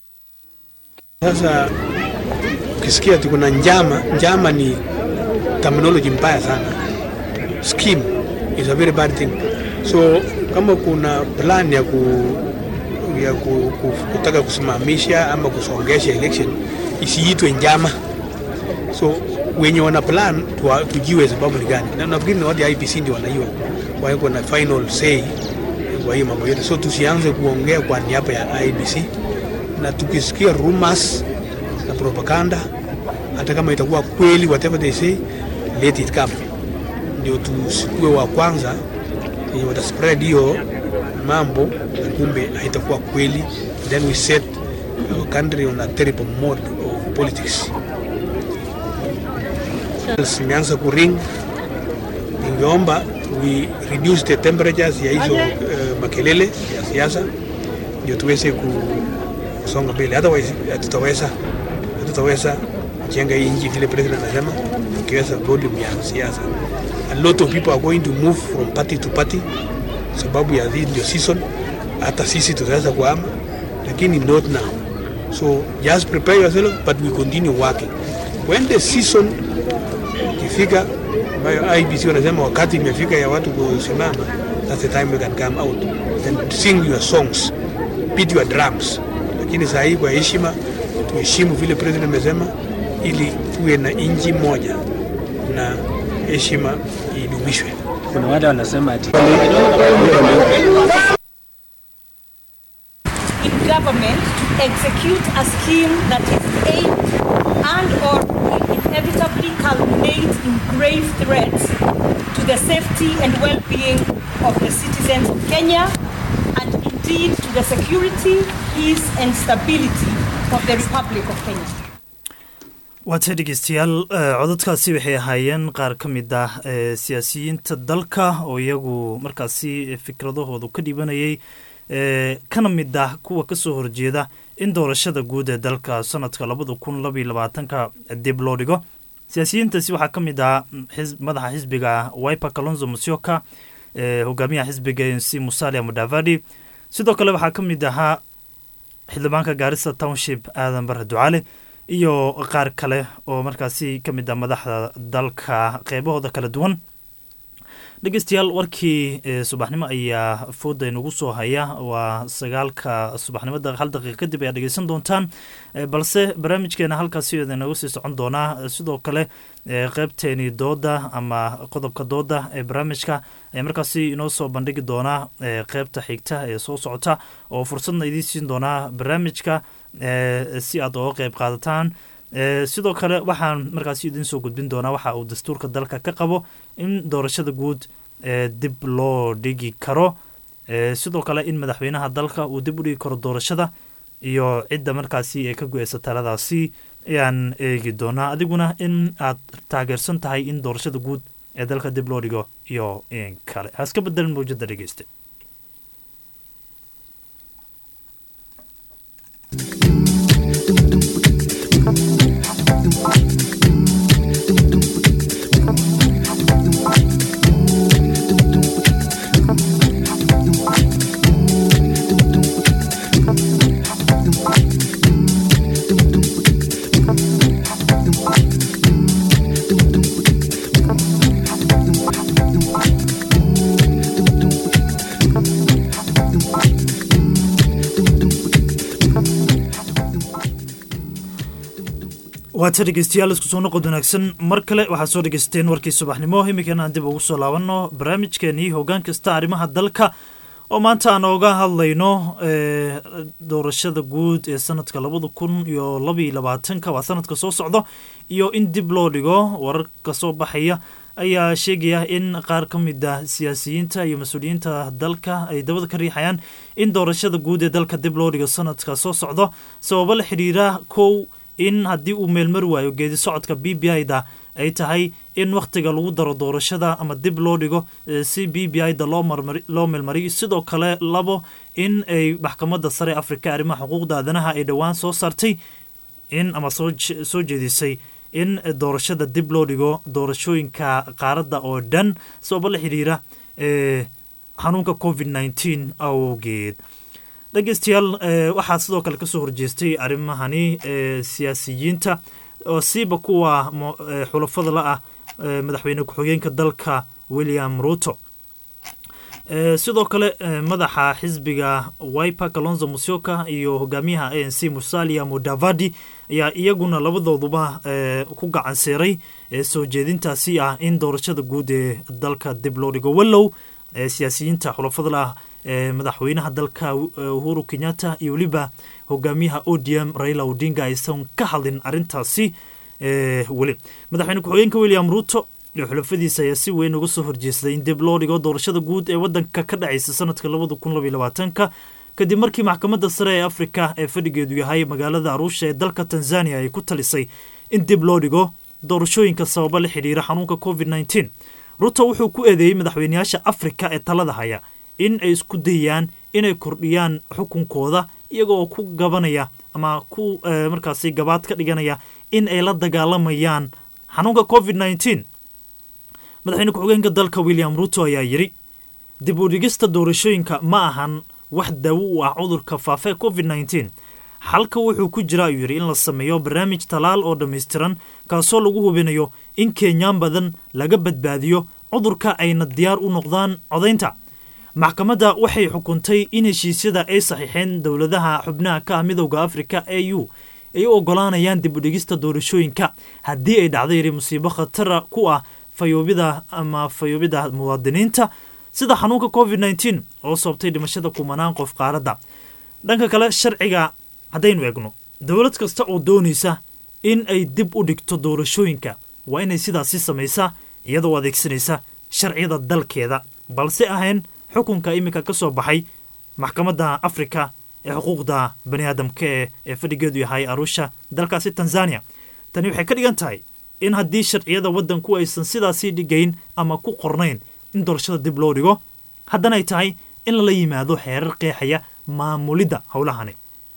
Sasa ukisikia tuko na njama, njama ni terminology mbaya sana. Scheme is a very bad thing. So kama kuna plan ya ku ya ku, ku, kutaka kusimamisha ama kusongesha election isiitwe njama. So wenye wana plan tuwa, tujue sababu ni gani, na nafikiri ni watu ya IPC ndio wanaiwa wako na final say kwa hiyo mambo yote, so tusianze kuongea kwa niaba ya IBC, na tukisikia rumors na propaganda, hata kama itakuwa kweli, whatever they say, let it come, ndio tusikue wa kwanza yenye wata spread hiyo mambo, na kumbe haitakuwa kweli, then we set our country on a terrible mode of politics. Zimeanza kuring, ningeomba we reduce the temperatures ya hizo uh, makelele ya siasa ndio tuweze ku, kusonga mbele, otherwise hatutaweza hatutaweza jenga hii nchi vile president anasema, tukiweza volume ya siasa. A lot of people are going to move from party to party sababu ya hii ndio season. Hata sisi tutaweza kuhama, lakini not now. So just prepare yourself, but we continue working. When the season ikifika, ambayo IBC wanasema wakati imefika ya watu kusimama, that's the time we can come out and sing your songs, beat your drums. Lakini saa hii kwa heshima, tuheshimu vile president amesema, ili tuwe na nchi moja na heshima idumishwe. Kuna wale wanasema ati in government to execute a scheme that is aimed and or will inevitably culminate in grave threats to the safety and well-being of the citizens of Kenya and indeed to the security, peace and stability of the Republic of Kenya. waatay dhegeystayaal eh, codadkaasi waxay ahaayeen qaar ka mid ah eh, siyaasiyiinta dalka oo iyagu markaasi fikradahoodu ka dhibanayay eh, kana mid ah kuwa kasoo horjeeda in doorashada guud ee dalka sanadka labada kun labaiyo labaatanka dib loo dhigo siyaasiyiintaasi waxaa ka mid ah xis- madaxa xisbiga wiper kalonzo musyoka eh, hogaamiyaha xisbiga nc musalia mudavadi sidoo kale waxaa ka mid ahaa xildhibaanka gaarisa township aadan bare ducaale iyo qaar kale oo markaasi ka mid ah madaxda dalka qeybahooda kala duwan dhegeystayaal warkii eh, subaxnimo ayaa fooda inagu soo haya waa sagaalka subaxnimada hal daqiiqa kadib ayaa dhegeysan doontaan Eh, balse barnaamijkeena halkaasi idinagu sii socon doonaa Eh, sidoo kale eh, qeybteeni dooda ama qodobka dooda ee barnaamijka ayaa markaasi inoo soo bandhigi doonaa eh, qeybta xigta ee soo socota oo fursadna idiin siin doonaa barnaamijka eh, si aad oga qeyb qaadataan Eh, sidoo kale waxaan markaasi idiin soo gudbin doonaa waxa uu dastuurka dalka ka qabo in doorashada guud eh, dib loo dhigi karo Eh, sidoo kale in madaxweynaha dalka uu dib u dhigi karo doorashada iyo cidda markaasi ee ka go-eysa taladaasi ayaan eegi doonaa adiguna in aad taageersan tahay in doorashada guud ee dalka dib loo dhigo iyo in kale haska bedelin mawjada dhegeyste waata dhegeystayaal isku soo noqod wanaagsan mar kale waxaad soo dhegeysateen warkii subaxnimo iminkana aan dib ugu soo laabanno barnaamijkeenii hoggaan kasta arrimaha dalka oo maanta aan ooga hadlayno eh, doorashada guud ee sanadka labada kun iyo labaiyo labaatanka waa sanadka soo socdo iyo in dib loo dhigo wararka soo baxaya ayaa sheegaya in qaar ka mid ah siyaasiyiinta iyo mas-uuliyiinta dalka ay dabada ka riixayaan in doorashada guud ee dalka dib loo dhigo sanadka soo socdo sababo la xidhiira kow in haddii uu meelmari waayo geedi socodka b b i da ay tahay in wakhtiga lagu daro doorashada ama dib loo dhigo eh, si b b i da loo marmari- loo meelmariyo sidoo kale labo in ay maxkamadda sare afrika arrimaha xuquuqda aadanaha ay dhowaan soo saartay in ama soo je- soo jeedisay in doorashada dib loo dhigo doorashooyinka qaaradda oo dhan sababo la xidhiira eh, xanuunka covid 19 awgeed dhegeystayaal eh, waxaa sidoo kale kasoo horjeestay arrimahani eh, siyaasiyiinta oo siiba kuwa mo- eh, xulafada la ah eh, madaxweyne ku-xigeenka dalka william ruto Eh, sidoo kale eh, madaxa xisbiga wiper kalonzo musyoka iyo hogaamiyaha a n c musalia mudavadi ayaa iyaguna labadooduba eh, ku gacan seeray eh, soo jeedintaasi ah in doorashada guud ee dalka dib loo dhigo wallow eh, siyaasiyiinta xulafada la ah eh, madaxweynaha dalka eh, uhuru kenyatta iyo weliba hogaamiyaha odm raila odinga aysan ka hadlin arintaasi eh, weli madaxweyne ku-xigeenka william ruto iyo xulafadiisa ayaa si weyn uga soo horjeestay in dib loo dhigo doorashada guud ee wadanka ka dhacaysa sanadka labada kun labaiyo labaatanka kadib markii maxkamadda sare ee afrika ee fadhigeedu yahay magaalada aruusha ee dalka tanzania ay ku talisay in dib loo dhigo doorashooyinka sababa la xidhiira xanuunka covid 19 ruto wuxuu ku eedeeyey madaxweyneyaasha afrika ee talada haya in ay isku dayaan inay kordhiyaan xukunkooda iyagoo ku gabanaya ama ku markaasi gabaad ka dhiganaya in ay la dagaalamayaan xanuunka covid nneteen madaxweyne ku-xigeenka dalka william ruto ayaa yidhi dib u dhigista doorashooyinka ma ahan wax daawo u ah cudurka faafa covid nneteen xalka wuxuu ku jira ayuu yidhi in la sameeyo barnaamij talaal oo dhammaystiran kaasoo lagu hubinayo in kenyaan badan laga badbaadiyo cudurka ayna diyaar u noqdaan codaynta maxkamadda waxay xukuntay in heshiisyada ay saxiixeen dowladaha xubnaha ka ah midowda afrika e u ay u ogolaanayaan dib u dhigista doorashooyinka haddii ay dhacdo yidhi musiibo khatara ku ah fayoobida ama fayoobida muwaadiniinta sida xanuunka covid nneteen oo sababtay dhimashada kumanaan qof qaaradda dhanka kale sharciga haddaynu eegno dowlad kasta oo doonaysa in ay dib u dhigto doorashooyinka waa inay sidaasi samaysaa iyadoo adeegsanaysa sharciyada dalkeeda balse ahayn xukunka iminka ka soo baxay maxkamadda afrika ee xuquuqda bani aadamka ee ee fadhigeedu yahay arusha dalkaasi tanzania tani waxay ka dhigan tahay in haddii sharciyada waddanku aysan sidaasii dhigayn ama ku qornayn in doorashada dib loo dhigo haddana ay tahay in lala yimaado xeerar qeexaya maamulidda howlahani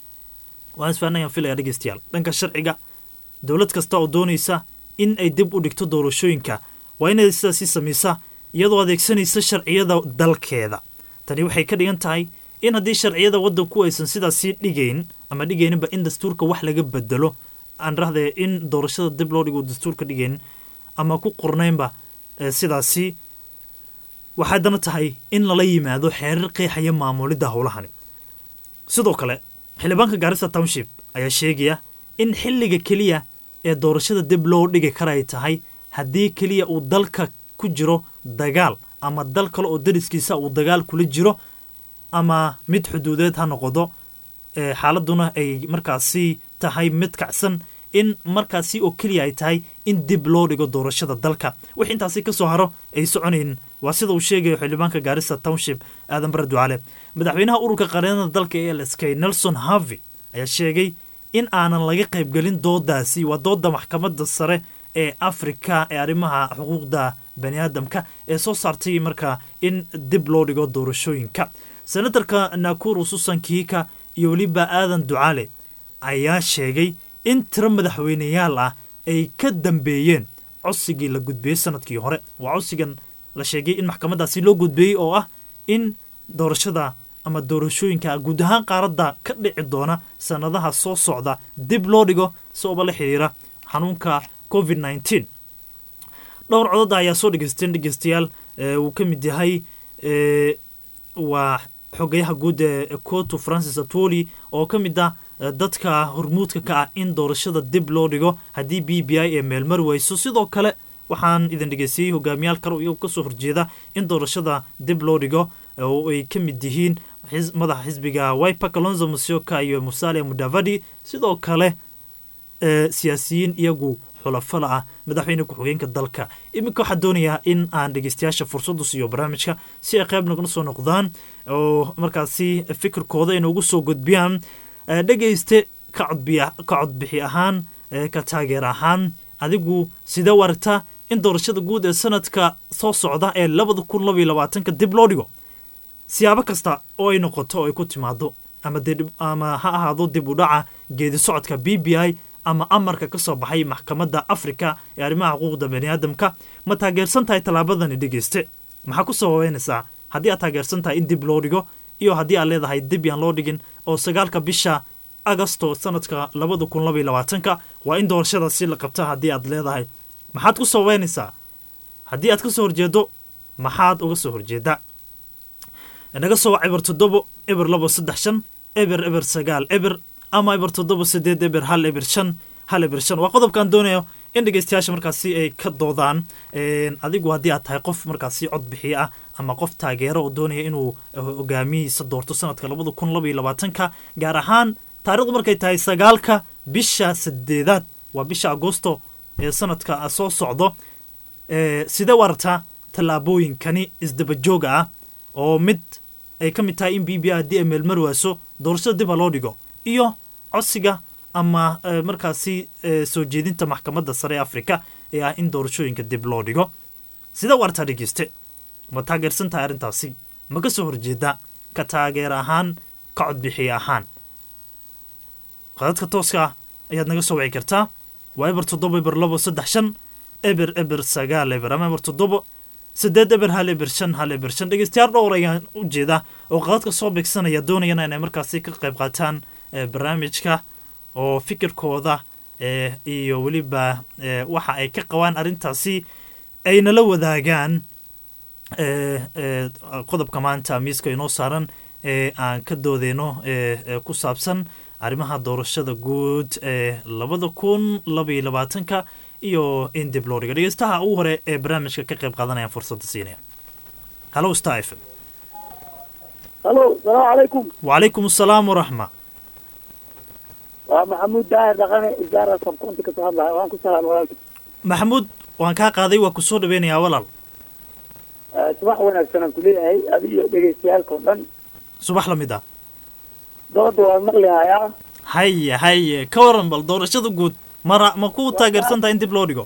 waan isfahanayaan filaya dhegeystayaal dhanka sharciga dowlad kasta oo doonaysa in ay dib u dhigto doorashooyinka waa inay sidaasi samaysa iyadoo adeegsanaysa sharciyada dalkeeda tani waxay ka dhigan tahay in haddii sharciyada waddanku aysan sidaasii dhigayn ama dhigayninba in dastuurka wax laga bedelo aan rahdee in doorashada dib loo dhigo dastuurka dhigaynin ama ku qornaynba sidaasi waxay haddana tahay in lala yimaado xeerar qeexaya maamulidda howlahani sidoo kale xildhibaanka gaarisa township ayaa sheegaya in xilliga keliya ee doorashada dib loo dhigi kara ay tahay haddii keliya uu dalka ku jiro dagaal ama dal kale oo dariskiisa uu dagaal kula jiro ama mid xuduudeed ha noqdo xaaladuna ay markaasi tahay mid kacsan in markaasi oo keliya ay tahay in dib loo dhigo doorashada dalka wix intaasi ka soo haro ay soconayn waa sida uu sheegayo xildhibaanka gaarisa township aadan bare ducaale madaxweynaha ururka qareennada dalka ee lsk nelson harvey ayaa sheegay in aanan laga qaybgelin doodaasi waa dooda maxkamadda sare ee afrika ee arrimaha xuquuqda bani aadamka ee soo saartay markaa in dib loo dhigo doorashooyinka senatarka nakuru susan kiika iyo weliba aadan ducaale ayaa sheegay in tiro madaxweyneyaal ah ay ka dambeeyeen codsigii la gudbiyey sanadkii hore waa codsigan la sheegay in maxkamaddaasi loo gudbeeyey oo ah in doorashada ama doorashooyinka guud ahaan qaaradda ka dhici doona sannadaha soo socda dib loo dhigo sababa la xiriira xanuunka covid nneteen dhowr codada ayaa soo dhegeysteen dhegeystayaal uu ka mid yahay waa xogayaha guud ee coto francis atwoli oo ka mid ah dadka hormuudka ka ah in doorashada dib loo dhigo haddii b b i ee meelmari weyso sidoo kale waxaan idin dhegeystiyey hogaamiyaal kale iyagoo kasoo horjeeda in doorashada dib loo dhigo oo ay ka mid yihiin madaxa xisbiga wiper kalonzo musyoka iyo musale mudavadi sidoo kale siyaasiyiin iyagu xulafala ah madaxweyne ku-xigeenka dalka iminka waxaa doonayaa in aan dhegeystayaasha fursaddu siiyo barnaamijka si ay qayb nagula soo noqdaan oo markaasi fikirkooda ay noogu soo gudbiyaan dhegeyste ka codbixi ahaan ka taageer ahaan adigu sidee u aragtaa in doorashada guud ee sanadka soo socda ee labada kun labaiyo labaatanka dib loo dhigo siyaabo kasta oo ay noqoto oo ay ku timaado ama ha ahaado dib u dhaca geedi socodka b b i ama amarka ka soo baxay maxkamadda afrika ee arrimaha xuquuqda bani aadamka ma taageersan tahay tallaabadani dhegeyste maxaa ku sababeynaysaa haddii aad taageersan tahay in dib loo dhigo iyo haddii aad leedahay dib yaan loo dhigin oo sagaalka bisha agosto sanadka labada kun labaiyo labaatanka waa in doorashadaasi la qabta haddii aad leedahay maxaad ku sababeynaysaa haddii aad ka soo horjeedo maxaad uga soo horjeedaa naga soo wac eber toddobo eber labo saddex shan eber eber sagaal eber ama eber toddoba sideed eber hal eber shan hal eber shan waa qodobkaan doonayo in dhegeystayaasha markaasi ay ka doodaan adigu haddii aad tahay qof markaasi cod bixiye ah ama qof taageero oo doonaya inuu hogaamihiisa doorto sanadka labada kun labaiyo labaatanka gaar ahaan taarikhdu markay tahay sagaalka bisha sideedaad waa bisha agosto ee sanadka soo socdo sidee u aragtaa tallaabooyinkani isdabajooga ah oo mid ay ka mid tahay in b b a haddii ay meelmar waaso doorashada dib ha loo dhigo iyo codsiga ama markaasi soo jeedinta maxkamadda sare ee afrika ee ah in doorashooyinka dib loo dhigo sidee u aragtaa dhegeyste ma taageersan tahay arrintaasi ma ka soo horjeeda ka taageer ahaan ka codbixiye ahaan qadadka tooska ah ayaad naga soo wici kartaa waa eber toddoba eber labo saddex shan eber eber sagaal eber ama eber toddobo sideed eber hal eber shan hal eber shan dhegeystayaal dhowr ayaan u jeeda oo qadadka soo beegsanaya doonayana inay markaasi ka qayb qaataan ee, barnaamijka oo fikirkooda ee, iyo weliba ee, waxa ay ka qabaan arrintaasi ay nala wadaagaan ee, ee, qodobka maanta miiska inoo saaran ee aan ka doodeyno ee ee ku saabsan arrimaha doorashada guud ee labada kun labaiyo labaatanka iyo in dib loo dhigo dhegeystaha ugu hore ee barnaamijka ka qayb qaadanayaan fursadda siinaya hallo star f m halo salaamu calaykum wacalaykum asalaam waraxma waa maxamuud daahir dhaqane isaara sabkunti kasoo hadlaya waan ku salaamay walaalka maxamuud waan kaa qaaday waa kusoo dhaweynayaa walaal Eh, subax wanaagsan aan kuleeyahay adi iyo dhegeystayaalka oo dhan subax la mid ah dooda waan maqlihayaa haye haye ka waran bal doorashada guud mara ma ku taageersan tahay in dib loo dhigo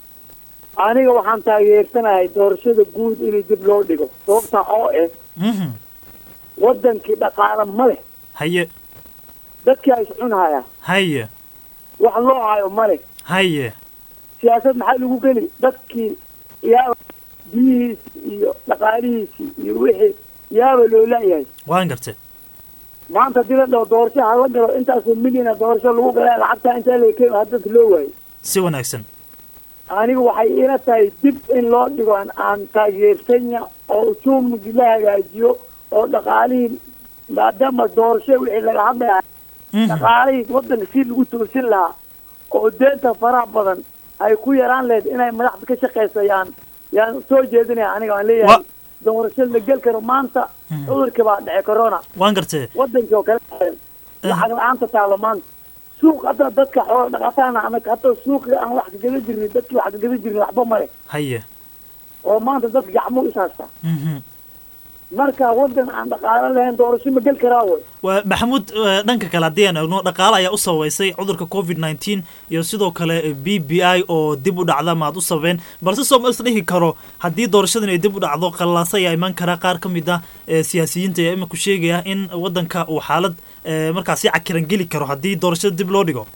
aniga waxaan taageersanahay doorashada guud in dib loo dhigo sababta oo eh Mhm. wadankii dhaqaale ma leh haye dadkii ay iscunhaya haye wax loo hayo ma leh haye siyaasad maxaa lagu geli dadkii yaaba biyihiisi iyo dhaqaalihiisi iyo wixii yaaba loo laayahay waan gartay maanta haddii la dhaho doorasho hala galo intaasoo milyana doorasho lagu galaa lacagtaa intaa la keen ha dadka loo waayo si wanaagsan anigu waxay ila tahay dib in loo dhigo aan- aan taageersanya oo ujuumigi la hagaajiyo oo dhaqaalihii maadaama doorasho wixii laga hadlaya dhaqaalihii wadanka si lagu toosin lahaa oo deenta faraha badan ay ku yaraan lahayd inay madaxda ka shaqayso yaan yaan soo jeedinaya aniga aan leeyahay doorasho la gel karo maanta cudurkii baa dhece corona waan gartay wadankii oo kale lacag la-aanta taalo maanta suuq hadda dadka xoola dhaqataana anag hadda suuqii aan wax kagada jirnin dadkii wax kagada jirnin waxba male haye oo maanta dadka gacmuhu is haystaa Mhm. marka wadan aan dhaqaalo lahayn doorasho ma gel karaa way waa maxamuud eh, dhanka kale haddii aan eegno dhaqaale ayaa u sababeysay cudurka covid 19 iyo sidoo kale b b i oo dib u dhacda maad u sababeen balse sooma is dhihi karo haddii doorashadan ay dib u dhacdo qallaasa ayaa iman kara qaar ka mid ah eh, siyaasiyiinta ayaa imika sheegaya in wadanka uu xaalad eh, markaasi cakiran geli karo haddii doorashada dib loo dhigo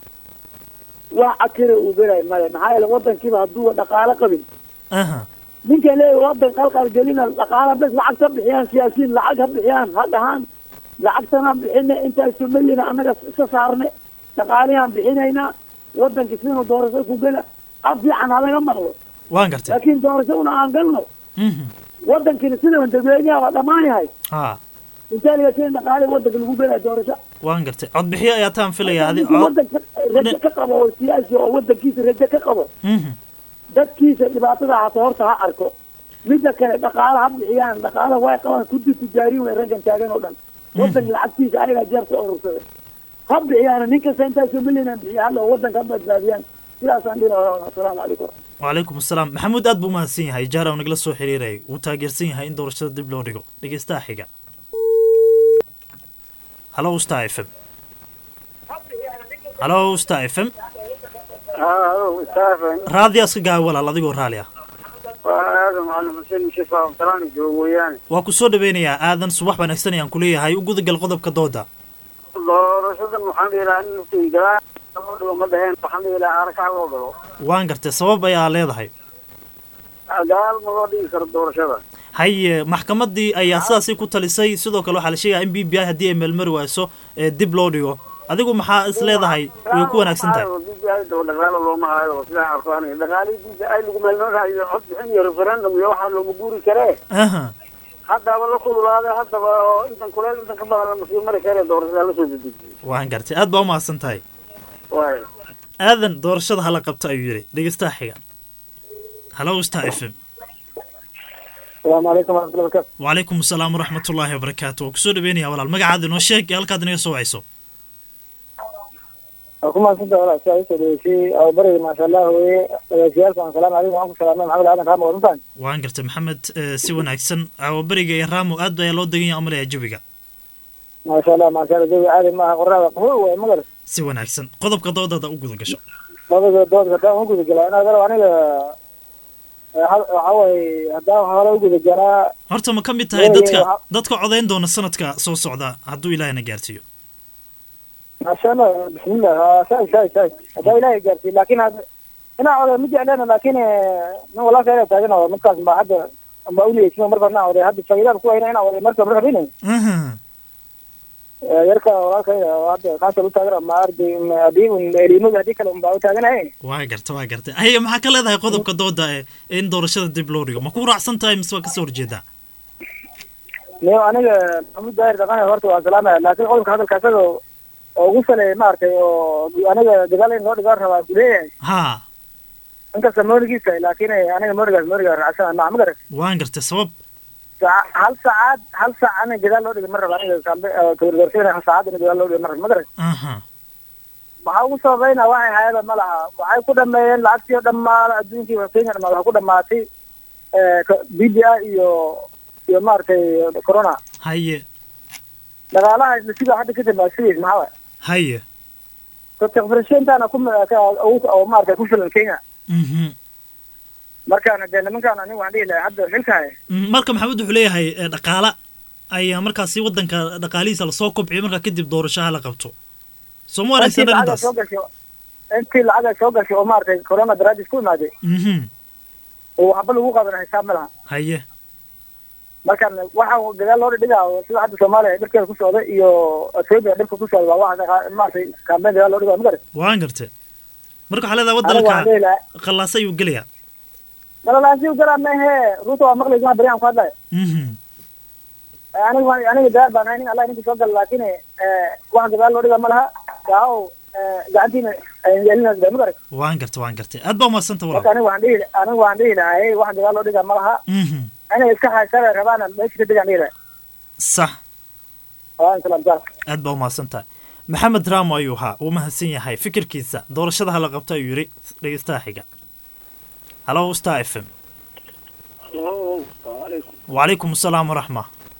wax akira uu gelay male maxaa yeele wadankiiba hadduu dhaqaalo qabin aha ninkan leeyahy wadan qalqal gelina dhaqaala bes lacag ka bixiyaan siyaasiyiin lacag ha bixiyaan ha dhahaan lacagtanaan bixine intaasoo milyana annaga iska saarne dhaqaalihaan bixinaynaa wadankii sidanu doorasho ku gela af fiican halaga maqlo waan gartay laakiin doorashaduna aan galno Mhm. wadankina sidan dadweynaha waa dhammaan yahay ha intee laga keen dhaqaalihi wadanka lagu gelaya doorasho waan gartay codbixiyo ayaa taan filaya adi ninkii wadanka rajo ka qabo oo siyaasi oo wadankiisa rajo ka qabo Mhm. dadkiisa dhibaatada hata horta ha arko midda kale dhaqaala ha bixiyaan dhaqaala way qabaan kudi tijaariin way raggan taagan oo dhan wadanka lacagtiisa ayagaa jeerta urursaday ha bixiyaan nin kasta intaasoo milyanan bixiya hadda oo wadanka ha badbaadiyaan sidaasaan dhihi lahaa asalaamu calaykum wacalaykum asalaam maxamuud aad buu umahadsan yahay jaara uu nagala soo xiriirayay wuu taageersan yahay in doorashada dib loo dhigo dhegeystaha xiga hallo star f m hallo star f m raadiyaas ka gaaba walaal adigoo raali ah aadan macalin xuseen mushifa abdalaani joogo weeyaane waa ku soo dhaweynayaa aadan subax wanaagsan ayaan kuleeyahay u gudagal qodobka dooda doorashadan waxaan dhihi lahaa in laftii galaan loo dhigo ma dhaheen waxaan dhihi lahaa arakaha loo galo waan gartay sabab ayaa leedahay gadaal ma loo dhigi karo doorashada haye maxkamaddii ayaa sidaasi ku talisay sidoo kale waxaa la sheegaya in b b i haddii ay meelmari wayso ee dib loo dhigo adigu maxaa is leedahay way ku wanaagsan tahay BBI doo dhaqaalo looma hayo sidaan arko aniga dhaqaalihii BBI lagu meelmaraayo cod bixin iyo referendum iyo waxaa looma guuri karee aha haddaba la kululaaday haddaba oo intan kuleel intan ka badan lama sii mari karee doorashada la soo dedejiyo waan gartay aad baa umahadsan tahay waay aadan doorashada hala qabto ayuu yidhi dhegeystaha xiga hallo star f m asalaamu calaykum waraxmatullahi wabarakatu wacalaykum asalaam waraxmatullaahi wabarakaatu waa kusoo dhaweynaya walaal magacaada inoo sheeg iyo halkaad inaga soo wacayso waa ku mahadsanta walaa si ay usoo dhaweysay ababariga maasha allah weye dhagaysiyaalka waan salaam calaykum waxaan ku salaamay maxamed aadan raamo wadantaan waan gartay maxamed eh, si wanaagsan caawaberiga iyo raamo aad ayaa loo degan yahay umalaya jawiga maasha allah maasha allah jawi caadi maaha qorraada qabow waay magar si wanaagsan qodobka doodada u guda gasho labada dood haddaan u gudagelaa inaad galo aniga eh, hal- waxaa waaye haddaan hore u gudagalaa horta ma ka mid tahay Weligeed dadka waxa- dadka codayn doona sanadka soo socda hadduu ilaahina gaarsiiyo maasha allah bismillah waa saay saay saay hadaa ilaahay gaarsiiy laakiin hadda inaa oday ma jecleena laakiin nin walaalka ina taagan oo markaas ma hadda ma uliyeysin marka inaa oday hadda faa'iidaan ku hayna inaa oday marka ma rabin yarka walaalka oo hadda kaasa u taagan ma ardi hadii un elimada hadii kale unbaa u taaganahay waa garta waa garta haye maxaa ka leedahay qodobka dooda ee in doorashada dib loo dhigo ma ku raacsan tahay mise waa kasoo horjeedaa niyo aniga maxamuud daahir dhaqan horta waa salaamaya laakiin qodobka hadalka isaga oo ugu saleeyay maaragtay oo aniga dagaal in loo dhigaan rabaa kuleeyahay ha inkasta moorigiisa laakiin aniga moorigaas mooriga raacsan ma ma garat waan gartay sabab Saac- hal saacad hal saac aniga gadaal loo dhigay ma raba aniga kambe kawargaarsiina hal saacad ina gadaal loo dhigay ma raba ma garat aha maxaa ugu sababayna waxay hayada ma laha waxay ku dhameeyeen lacagtii oo dhammaan adduunkii kenya dhamaan waxaa ku dhamaatay b d a iyo iyo maaragtay corona haye dhaqaalaha sida hadda kadib baa sidiis maxaa waay haye dadka ku oo maaragtay ku filan kenya mhm markaana dee nimankaan aniga waan dhihi lahay hadda xilkahay Mm, marka maxamed wuxuu leeyahay eh, dhaqaala ayaa markaasi wadanka dhaqaalihiisa lasoo kobciyo markaa kadib doorashaha la qabto soo ma intii wanaagsan lacag ay arrintaas soo gashay intii lacag ay soo gashay oo maaragtay corona daraadis ku imaaday mhm oo waxba lagu qaban xisaab ma laha haye markaan waxa gadaal loo dhigaa sida hadda soomaaliya dhibkeeda ku socda iyo ethiopia dhibka ku socda waa waxa dhaqa- maaragtay kambeyn gadaal loo dhigaa ma garan waan gartay marka waxaa leedahay aniga waxaan wadanka dhihi lahaa qallaasa ayuu gelayaa malalaasi garaa mehe ruuta waa maqlaysa baryahan ku hadlaya mhm aniga waan- aniga gadaal baan ahay nin allah ninka soo gala laakiin wax gadaal loo dhigaa ma laha gaaw gacantiina yeelinaas ma garan waan gartay waan gartay aad baa umadsanta marka walaal aniga waan dhihi aniga waan dhihi lahay wax gadaal loo dhigaa ma laha mhm inay iska haysana rabaana meesha ka degaan dhihi lahay sax waan salaamtaa aad baa umahadsan tahay maxamed raamo ayuu ahaa uu mahadsan yahay fikirkiisa doorashada hala qabto ayuu yidhi dhegeystaha xiga halo star f m wacalaykum asalaam waraxma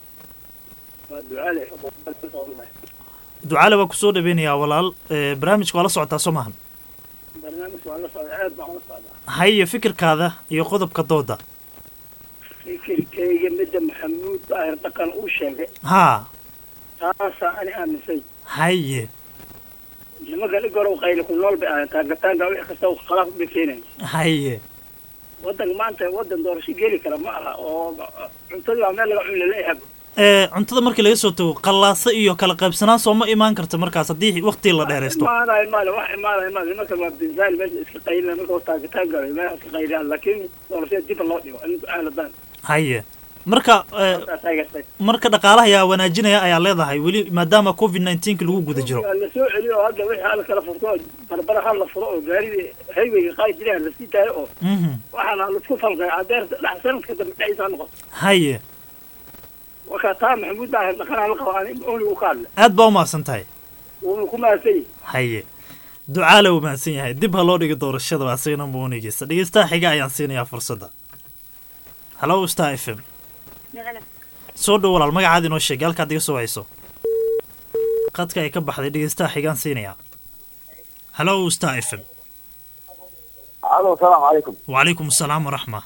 ducaale waa kusoo dhaweynayaa walaal Eh, barnaamijka waa la socotaa soo maahan barnaamijka waa la socda aad baan ula socdaa haye fikirkaada iyo qodobka dooda fikirkayga midda maxamuud daahir dhaqan uu sheegay haa taasaa ani aaminsay haye nimanka dhigorow qayli ku nool bay ahayn taagataanka wix kasta uu khalaaf bay keenay haye wadanka maanta wadan doorasho geli kara ma aha oo cuntadii baa meel laga cuni laleeyahay Eh, cuntada markii laga soo tago qallaasa iyo kala qaybsanaan soo ma imaan karta markaas haddii waqti la dheeraysto imaanayo maale wax imaanayo maale nimanka waa binsaali meesha iska qaylina marka taagataan galay meesha iska qayliyaan laakiin doorashada dib loo dhigo in aaladaan haye marka eh, taageertay marka dhaqaalaha ayaa wanaajinaya ayaa leedahay weli maadaama covid 19 lagu guda jiro la soo celiyo oo hadda wixii hal kala furto oo barbara hal la furo oo gaaridii haywayga qaadi jireen la sii taayo oo mhm waxaana laisku falqay adeer dhex sanadka dambe dhexdiisa noqoto haye wakaa taa maxamuud daahir dhaqanaa la qabo ani ooni u ka hadle aad baa umahadsan tahay wuuna ku mahadsan yahay haye ducaale uu mahadsan yahay dib ha loo dhigo doorashada waa isagana muunigeysa dhegeystaha xiga ayaan siinayaa fursadda halo star f m soo dhow walaal magacaada inoo sheegay halkaad iga soo wayso qadka ay ka baxday dhegeystaha xigaan siinayaa halo star f m alo salaamu calaykum wacalaykum asalaam waraxma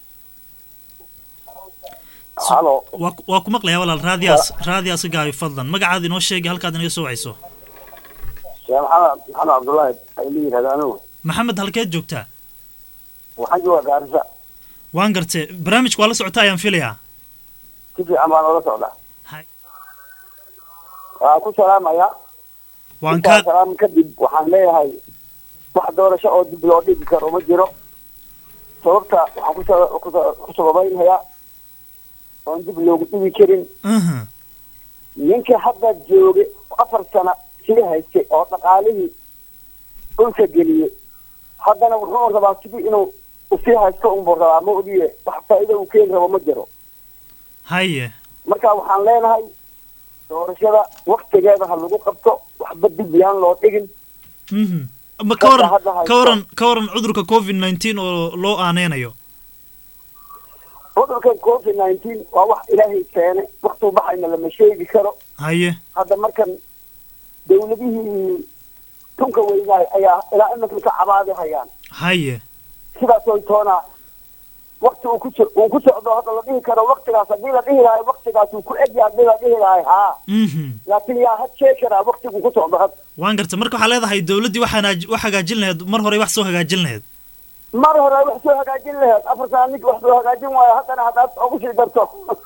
alo waa ku- waa ku maqlayaa walaal raadiyaas raadiyaas ka gaabi fadlan magacaada inoo sheegay halkaad inaga soo wayso sheekh maxamed maxamed cabdullaahi ay la yidhahda anigu maxamed halkeed joogtaa waxaan joogaa gaarisa waan gartee barnaamijka waa la socota ayaan filayaa si fiican baan oola socdaa Hay. waa ku salaamaya waan intaa ka salaam kadib waxaan leeyahay wax doorasho oo dib loo dhigi karo ma jiro sababta waxaan ku sa- ku sa- ku sababaynayaa oon dib loogu dhigi karin Mhm. ninkii hadda jooga afar sano sii haystay oo dhaqaalihii dhulka geliyey haddana wuxuu rabaa sidii inuu usii haysto unbuu rabaa ma ogiye wax faa'iido uu keeni rabo ma jiro haye marka waxaan leenahay doorashada waktigeeda ha lagu qabto waxba dib yaan loo dhigin Mhm. ma ka waran ka waran ka waran cudurka covid 19 oo loo aaneynayo cudurkan covid nineteen waa wax ilaahay keene waktuu baxayna lama sheegi karo haye hadda markan dawladihii tunka weynaay ayaa ilaa iminka ka cabaadi hayaan haye sidaasoo toona wakti uu ku so- uu ku socdo hadda la dhihi karo waktigaas haddii la dhihi lahay waktigaas uu ku egyahay haddii la dhihi lahay haa laakiin yaa had sheegi karaa waktigu ku socdo had waan garta marka waxaa leedahay dowladdii wax hanaaj- wax hagaajin lahayd mar hore wax soo hagaajin lahayd mar hore wax soo hagaajin laheed afar sana ninka wax soo hagaajin waayo haddana haddaad ugu sii darto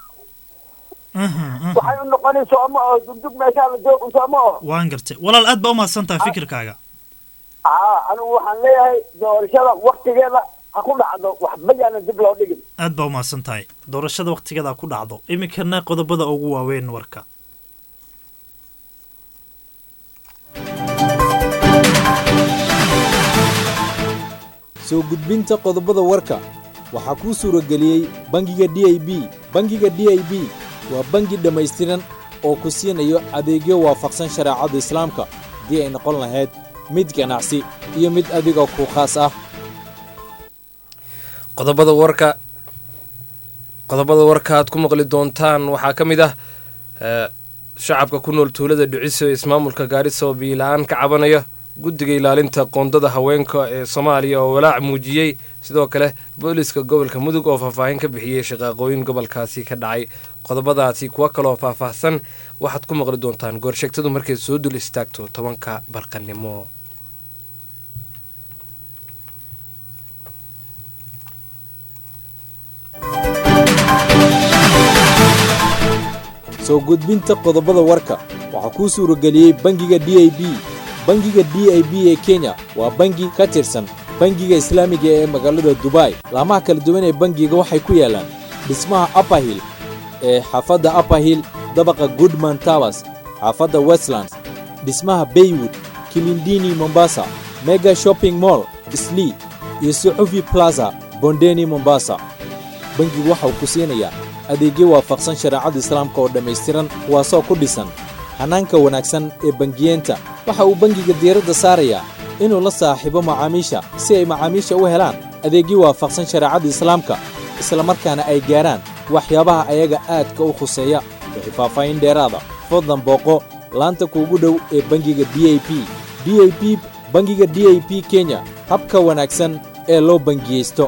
waxay u noqonay sooma oo dugdug meeshaa la joogo sooma oo waan gartay walaal aad baa u mahadsan tahay fikirkaaga haa anigu waxaan leeyahay doorashada waktigeeda ha ku dhacdo waxba yaana dib loo dhigin aad baa u mahadsan tahay doorashada waktigeeda ku dhacdo iminkana qodobada ugu waaweyn warka soo gudbinta qodobada warka waxaa kuu suurageliyey bangiga d i b bangiga d i b waa bangi dhammaystiran oo ku siinayo adeegyo waafaqsan shareecada islaamka haddii ay noqon lahayd mid ganacsi iyo mid adiga ku khaas ah qodobada warka qodobada warka aad ku maqli doontaan waxaa ka mid ah eh, shacabka ku nool tuulada dhiciso ee ismaamulka gaarisa oo biila-aan ka cabanaya guddiga ilaalinta qoondada haweenka ee soomaaliya oo walaac muujiyey sidoo kale booliska gobolka mudug oo faahfaahin ka bixiyey shaqaaqooyin gobolkaasi ka dhacay qodobadaasi kuwa kaloo faahfaahsan waxaad ku maqli doontaan goorsheegtadu markay soo dul istaagto tobanka barqanimo soo gudbinta qodobada warka waxaa kuu suurageliyey bangiga d i b bangiga d i b ee kenya waa bangi ka tirsan bangiga islaamiga ee magaalada dubai laamaha kala duwan ee bangiga waxay ku yaalaan dhismaha upperhill ee xaafadda upperhill dabaqa goodman towers xaafadda westlands dhismaha baywood kilindini mombasa mega shopping mall slee iyo suxufi plaza bondeni mombasa bangigu waxa uu ku siinayaa adeegyo waafaqsan shareecada islaamka oo dhammaystiran kuwaasoo ku dhisan hanaanka wanaagsan ee bangiyeenta waxa uu bangiga diiradda saarayaa inuu la saaxiibo macaamiisha si ay macaamiisha u helaan adeegyo waafaqsan shareecada islaamka islamarkaana ay gaarhaan waxyaabaha ayaga aadka u khuseeya wixii faahfaahin dheeraada fadlan booqo laanta kuugu dhow ee bangiga d i p d i p bangiga d i p kenya habka wanaagsan ee loo bangiyeysto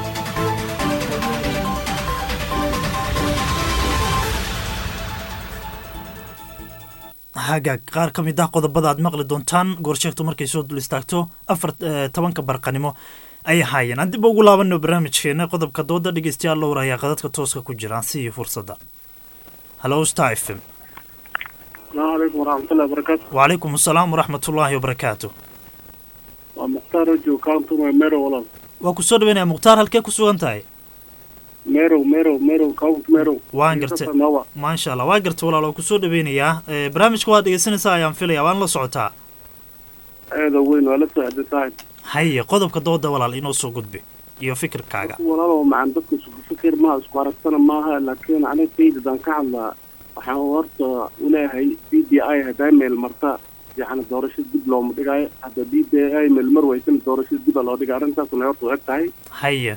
hagaag qaar ka mid ah qodobada aad maqli doontaan goorsheegtu markay soo dul istaagto afar eh, tobanka barqanimo ay ahaayeen aan dib ugu laabano barnaamijkeena qodobka dooda dhegeystayaal lowr ayaa qadadka tooska ku jiraan si iyo fursadda hallo star f m السلام عليكم ورحمة الله وبركاته وعليكم السلام ورحمة الله وبركاته ومختار رجو كانتو ميرو والله waa ku soo dhaweynaya mukhtaar halkee ku sugan tahay ميرو ميرو ميرو كاونت ميرو waan gartay maasha allah waa gartay walaal waa ku soo dhaweynayaa Eh, barnaamijka waad dhegeysanaysaa ayaan filaya waan la socotaa هذا وين ولا سعد سعد haye qodobka dooda walaal inoo soo gudbi iyo fikirkaaga والله ما عندك فكر ما اسكو سنة maaha laakiin aniga tayda daan ka hadlaa waxaan horta uleeyahay b d i hadaa meel marta yani doorasho dib looma dhigaayo hadda b d i meel mar weysana doorasho diba loo dhigay arrintaasuna horta u eg tahay haye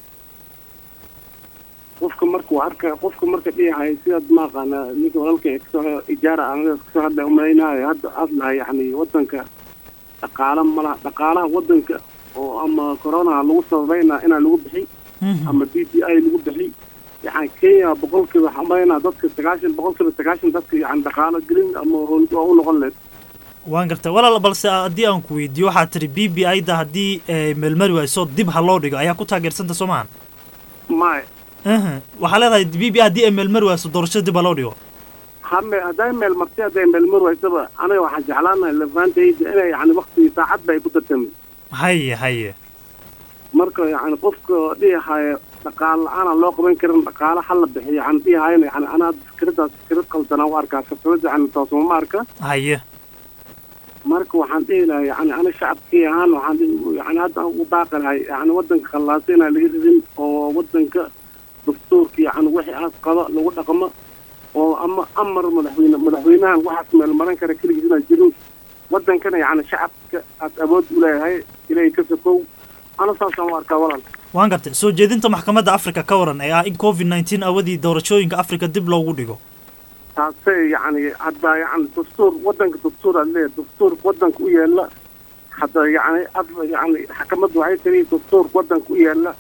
qofka markuu arka qofka marka dhiyahay sidaad maaqaana ninka walaalka ee kasoo ijaara aniga kasoo hadla umalaynayo hadda hadlaha yani wadanka dhaqaala malaha dhaqaalaha wadanka oo ama coronaha lagu sababayna inaa lagu bixi ama b d i lagu bixi yani kenya boqolkiiba waxaan umalaynaa dadka sagaashan boqolkiiba sagaashan dadka yani dhaqaalo gelin ama howl waa u noqon leed waan gartay walaal balse haddii aan ku weydiiyo waxaad tiri b b i da haddii eh, meelmari wayso dib ha loo dhigo ayaa ku taageersanta soo maahan maya Aha. waxaa leedahay b b i haddii ay meelmari wayso doorashada dib ha loo dhigo hame hadday meel marti hadday meel mar waysaba aniga waxaan jeclaanahay lafantayda inay yani waktigii saacadba ay ku dartami haye haye marka yani qofka dhihahaya dhaqaale la-aan aan loo qaban karin dhaqaale ha la bixiyo yani dhihahayna yani anaa fikradaas fikrad qaldanaa u arkaa fikrada yani toosuma ma arka haye marka waxaan dhihi lahay yani ana shacabkii ahaan waxaan dhihi- yani hadda aan ugu baaqi lahay yani wadanka khallaasa inaan laga ridin oo wadanka dastuurka yani wixii aas qaba lagu dhaqmo oo ama amar madaxweyne madaxweynahan waxaas meel maran kara keligiis inaan jirin wadankana yani shacabka aad awood u leeyahay ilaahay ka sokow ana saasaan u arkaa walaal waan gartay soo jeedinta maxkamadda africa ka waran ee ah in covid nneteen awadii doorashooyinka africa dib loogu dhigo taasay yani hadda yani dastuur wadanka dastuur aad leeyahay dastuur wadanka u yeela hadda yani af yani xakamadda waxay tiri dastuur wadanka u yeela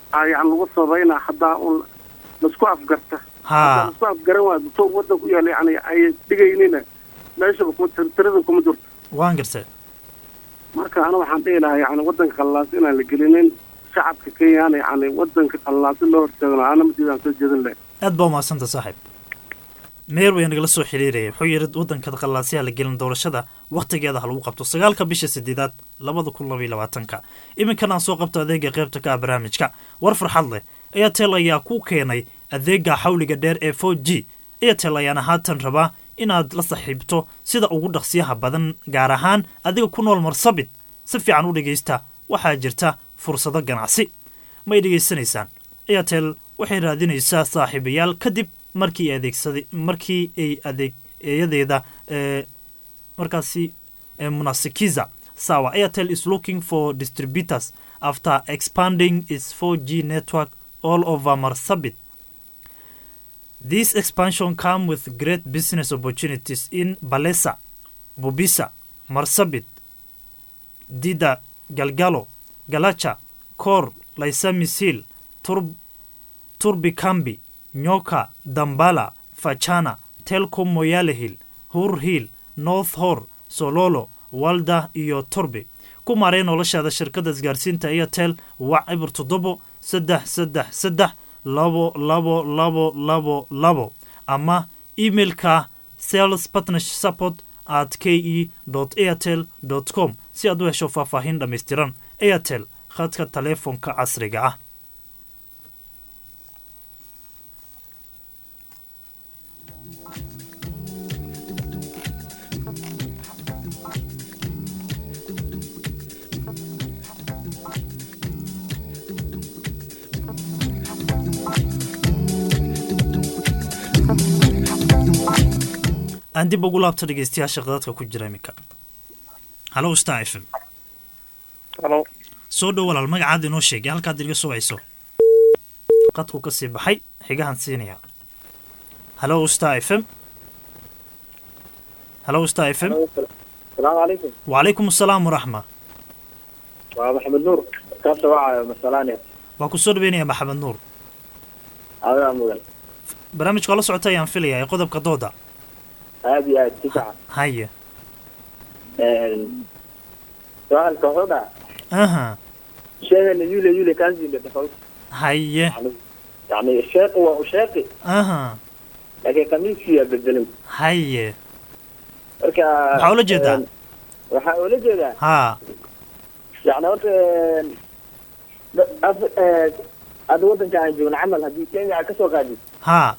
aa yani lagu sabaynaa haddaa un laisku afgarta ha laisku afgaran waa dutoor waddan ku yaala yani ay dhigaynina meeshaba kuma tir- tirada kuma jirto waan gartay marka ana waxaan dhihi lahaa yani waddanka qallaas inaan la gelinin shacabka kenyana yani waddanka qallaasi loo hortaagno ana madiidaan soo jeedin lahay aad baa umahadsanta saaxiib meer way nagala soo xiriiraya wuxuu yidhi waddanka qallaasyaha la gelin doorashada wakhtigeeda ha lagu qabto sagaalka bisha sideedaad labada kun labaiyo labaatanka iminkan aan soo qabto adeega qaybta ka ah barnaamijka war farxad leh airtel ayaa ku keenay adeega xawliga dheer ee four g airtel ayaana haatan rabaa inaad la saxiibto sida ugu dhaqsiyaha badan gaar ahaan adiga ku nool marsabit si fiican u dhegaysta waxaa jirta fursado ganacsi may dhegaysanaysaan airtel waxay raadinaysaa saaxiibayaal kadib markii ay adeegsaday markii ay adeegeyadeeda ee markaasi ee munasikiza sawa airtel is looking for distributors after expanding its 4g network all over marsabit this expansion come with great business opportunities in balesa bubisa marsabit dida galgalo galacha kor laisamis hill turb turbikambi nyoka dambala fachana telcom moyale hill hur hill north hor sololo walda iyo torbe ku maaree noloshaada shirkadda isgaarsiinta airtel wac cibir toddobo saddex saddex saddex labo labo labo labo labo ama emailka sales partnership support at k e airtel com si aad u hesho faahfaahin dhammaystiran airtel khadka taleefonka casriga ah aan dib ugu laabto dhegeystayaasha qadadka ku jira iminka halo star f m halo soo dhow walaal magacaada inoo sheegay halkaad iga sugayso qadku ka sii baxay xigahan siinaya halo star f m halo star f m salaamu calaykum wacalaykum asalaam waraxma waa maxamed nuur kaasa wacayo masalaania waa ku soo dhaweynaya maxamed nuur adaa mudan barnaamijka la socota ayaan filaya ee qodobka dooda aad iyo aad si fiican haye su-aalka wuxuu dhaha aha sheegana yule yule kanzile tofauti haye yani sheeqi waa usheeqi aha laakiin kamiiskii yaa bedelin haye marka maxaa ula jeedaa waxaa ula jeedaa ha yani horta af- eh, hadda waddanka aan joogno camal haddii kenya aad kasoo qaadid ha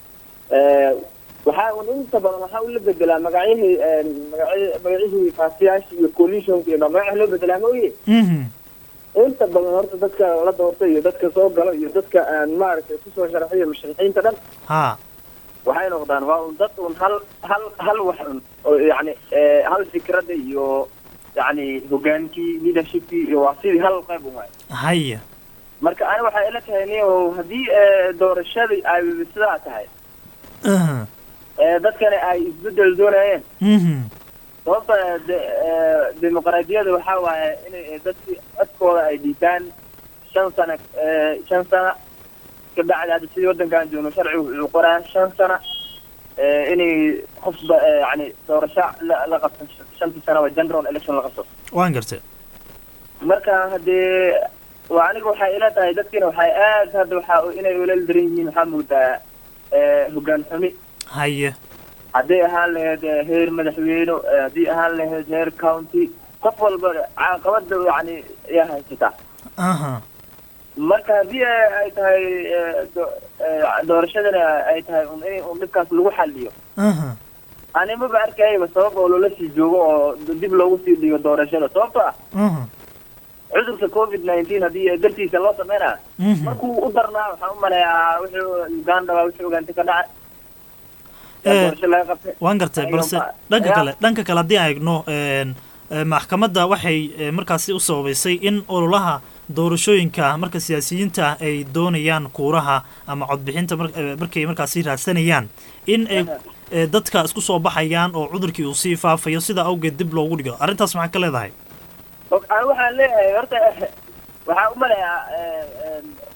waxaa un inta badan waxaa ula bedelaa magacyihii magacy- magacyihii faasiyaasha iyo coalitionka iyo magaca loo bedelaa ma oye mhm inta badan horta dadka la doorta iyo dadka soo galo iyo dadka aan maaragtay kusoo sharaxiyo musharixiinta dhan ha waxay noqdaan waa un dad un hal hal hal wax un oo yani eh, hal fikradda iyo yani hogaankii leadershipkii iyo waa sidii hal qayb un waay haye marka ani waxay ila tahay niyo haddii eh, doorashadii ay sidaa tahay aha eh, dadkani ay isbedel doonayeen mhm sababta de- eh, dimuqraadiyada waxaa waaye inay dadki codkooda ay dhiibtaan shan sano eh, shan sano ka bacdi hadda sidii waddankan joogno sharcigu wuxuu qoraa shan sano eh, inay qofba eh, yani doorasho la la qabto shantii sanaba general election la qabto waan gartay marka haddee waa aniga waxay ila tahay dadkina waxay aad hadda waxaa inay ulal daran yihiin waxaa moodaa eh, hoggaan xumi haye hadday ahaan lahayd eh, heer madaxweyne eh, haddii ahaan lahayd heer county qof walba caqabada yani ayaa haysataa aha marka haddii ay ay tahay eh, do- eh, doorashadana ay tahay un in un dhibkaas lagu xaliyo aha ani maba arkayaba sabab oo loola sii joogo oo dib loogu sii dhigo doorashada sababto ah aha cudurka covid nineteen haddii dartiisa loo sameynaa mhm markuu u darnaa waxaan u maleeyaa wuxuu uganda waa wixii ogaantay ka dhacay Eh, doorasho laga qabtay waan gartay Ayaga balse ma- dhanka ya. kale dhanka kale haddii aan eegno een, eh, maxkamadda waxay eh, markaasi u sababaysay in ololaha doorashooyinka marka siyaasiyiinta ay doonayaan kuuraha ama codbixinta mar- eh, markay markaasi raadsanayaan in ay eh, dadka isku soo baxayaan oo cudurkii uu sii faafayo sidaa awgeed dib loogu dhigo arrintaas maxaa ka leedahay Og- ani waxaan leeyahay horta waxaan u maleeyaa eh, em,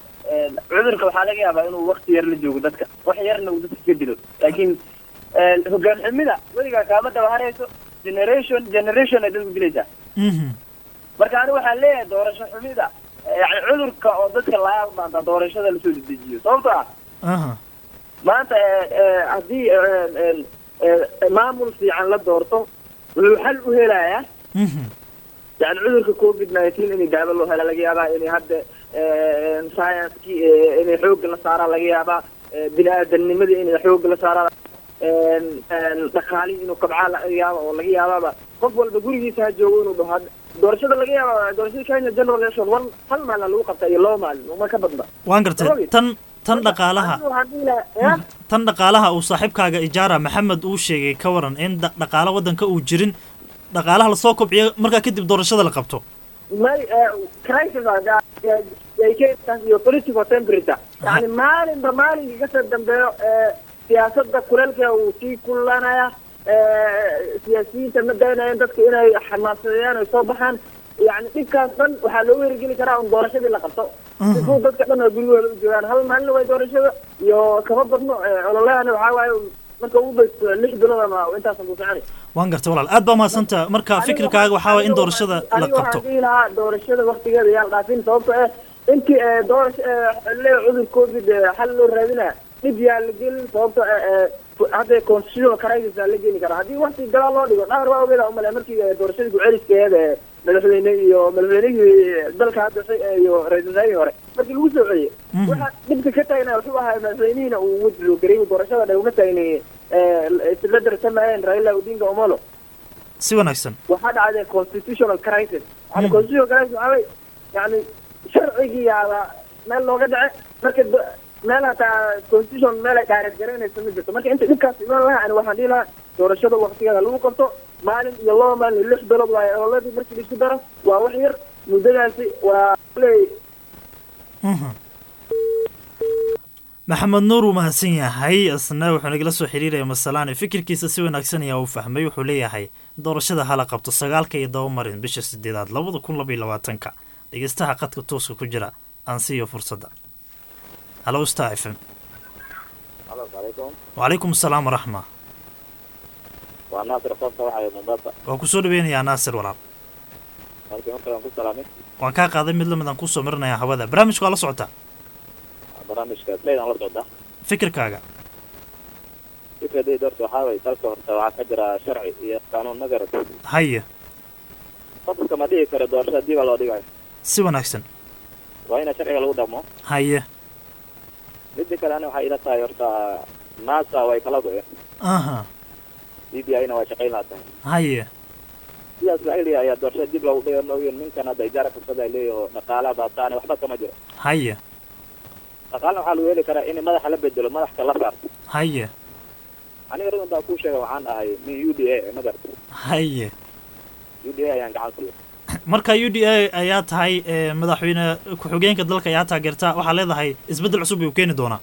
cudurka waxaa laga yaabaa inuu wakti yar la joogo dadka wax yarna uu dadka ka dilo laakiin hogaan xumida weligaa kaama daba harayso generation generation ay dadku dilaysaa marka anigu waxaan leeyahay doorasho xumida yani cudurka oo dadka laga maanta doorashada lasoo dedejiyo sababto ah maanta haddii maamul fiican la doorto wuxuu xal u helayaa yani cudurka covid nineteen inay daawo loo hela laga yaabaa inay hadda science-kii inay xoogga la saaraa laga yaabaa bini aadamnimadii inay xoogga la saaraa dhaqaalihii inuu kabcaa laga yaaba oo laga yaabaaba qof walba gurigiisa ha joogo inuu dhaho doorashada laga yaaba doorashada kenya general election one hal maalin lagu qabta iyo laba maalin uma ka badna waan gartay tan tan dhaqaalaha tan dhaqaalaha uu saaxiibkaaga ijaara maxamed uu sheegay ka waran in dhaqaalo waddanka uu jirin dhaqaalaha lasoo kobciyo markaa kadib doorashada la qabto may crisis iyo political temperature yani maalinba maalinka kasoo dambeeyo siyaasada kuleelka uu sii kullanaya siyaasiyiinta ma daynayaan dadka inay xamaasadeeyaan ay soo baxaan yani dhibkaas dhan waxaa loogu hergeli karaa un doorashadii la qabto sifuu dadka dhan oo guryahooda u joogaan hal maalin way doorashada iyo kama badno ololahana waxaa waaye marka ugu baysto lix bilood ama intaasan ku soconay waan gartay walaal aad baa mahadsanta marka fikirkaaga waxaa waye in doorashada la aniga qabto waxaan dhihi lahaa doorashada waktigeeda yaa la dhaafin sababto eh intii doorasha le cudur covid xal loo raadinaya dhib yaa la gelin sababto hadda constitutional crisis aa la geli karaa haddii wakti gadaal loo dhigo dhahar waa ogeeda umale markii doorashadii ku-celiskeeda madaxweyne iyo madaxweynihii dalka hadda iyo ra-isul wasaarihii hore markii lagu soo celiyey waxa dhibka ka taagna wuxuu ahaa madaxweynihiina uu wajlo gareeyey doorashada dhan uma taagni isla darsamayeen raila odinga omolo si wanaagsan waxaa dhacday constitutional crisis yani constitutional crisis waxaa wey yani sharcigii yaaba meel looga dhace marka meel hataa constitution meel ay dhaareed garanaysa ma jirto marka inta dhibkaas iman lahaa ani waxaan dhihi lahaa doorashada waktigeeda lagu qabto maalin iyo laba maalin iyo lix bilood waaye ololadii markii laisku daro waa wax yar muddadaasi waa leey maxamed nuur wuu mahadsan yahay isna wuxuu nagala soo xiriiraya masalaan fikirkiisa si wanaagsan ayaa uu fahmay wuxuu leeyahay doorashada hala qabto sagaalka iyo daba marin bisha sideedaad labada kun laba iyo labaatanka dhegeystaha qadka tooska ku jira aan siiyo fursadda halo star f m wacalaykum asalaam waraxma waa naasir qofka waxay mombasa waan kusoo dhaweynayaa naasir walaal markii horta waan ku salaamay waan kaa qaaday mid lamid aan kusoo marinayaa hawada barnaamijka waa la socotaa barnaamijka leydaan la socda fikirkaaga fikradayda horta waxaa waye dalka horta waxaa ka jira sharci iyo qaanuun ma garat haye qofka ma dhihi karo doorashada dib aa loo dhigayo si wanaagsan waa ina sharciga lagu dhaqmo haye midda kale ani waxay ila tahay horta nasa way kala go-een aha d b i na way shaqayn laha tahay haye sidaas waxay leeyahay ayaa doorashada dib loogu dhiga mooyeen ninkan hadda ijaara fursada ay leeyahay oo dhaqaalaha baabtaane waxba kama jiro haye dhaqaalna waxaa lagu heli karaa in madaxa la bedelo madaxka la saarto haye aniga radan baa kuu sheega waxaan ahay min u d a ma garta haye u d a ayaan gacan siiya marka u d a ayaa tahay ee, madaxweyne ku-xigeenka dalka ayaa taageerta waxaa leedahay isbeddel cusub ayuu keeni doonaa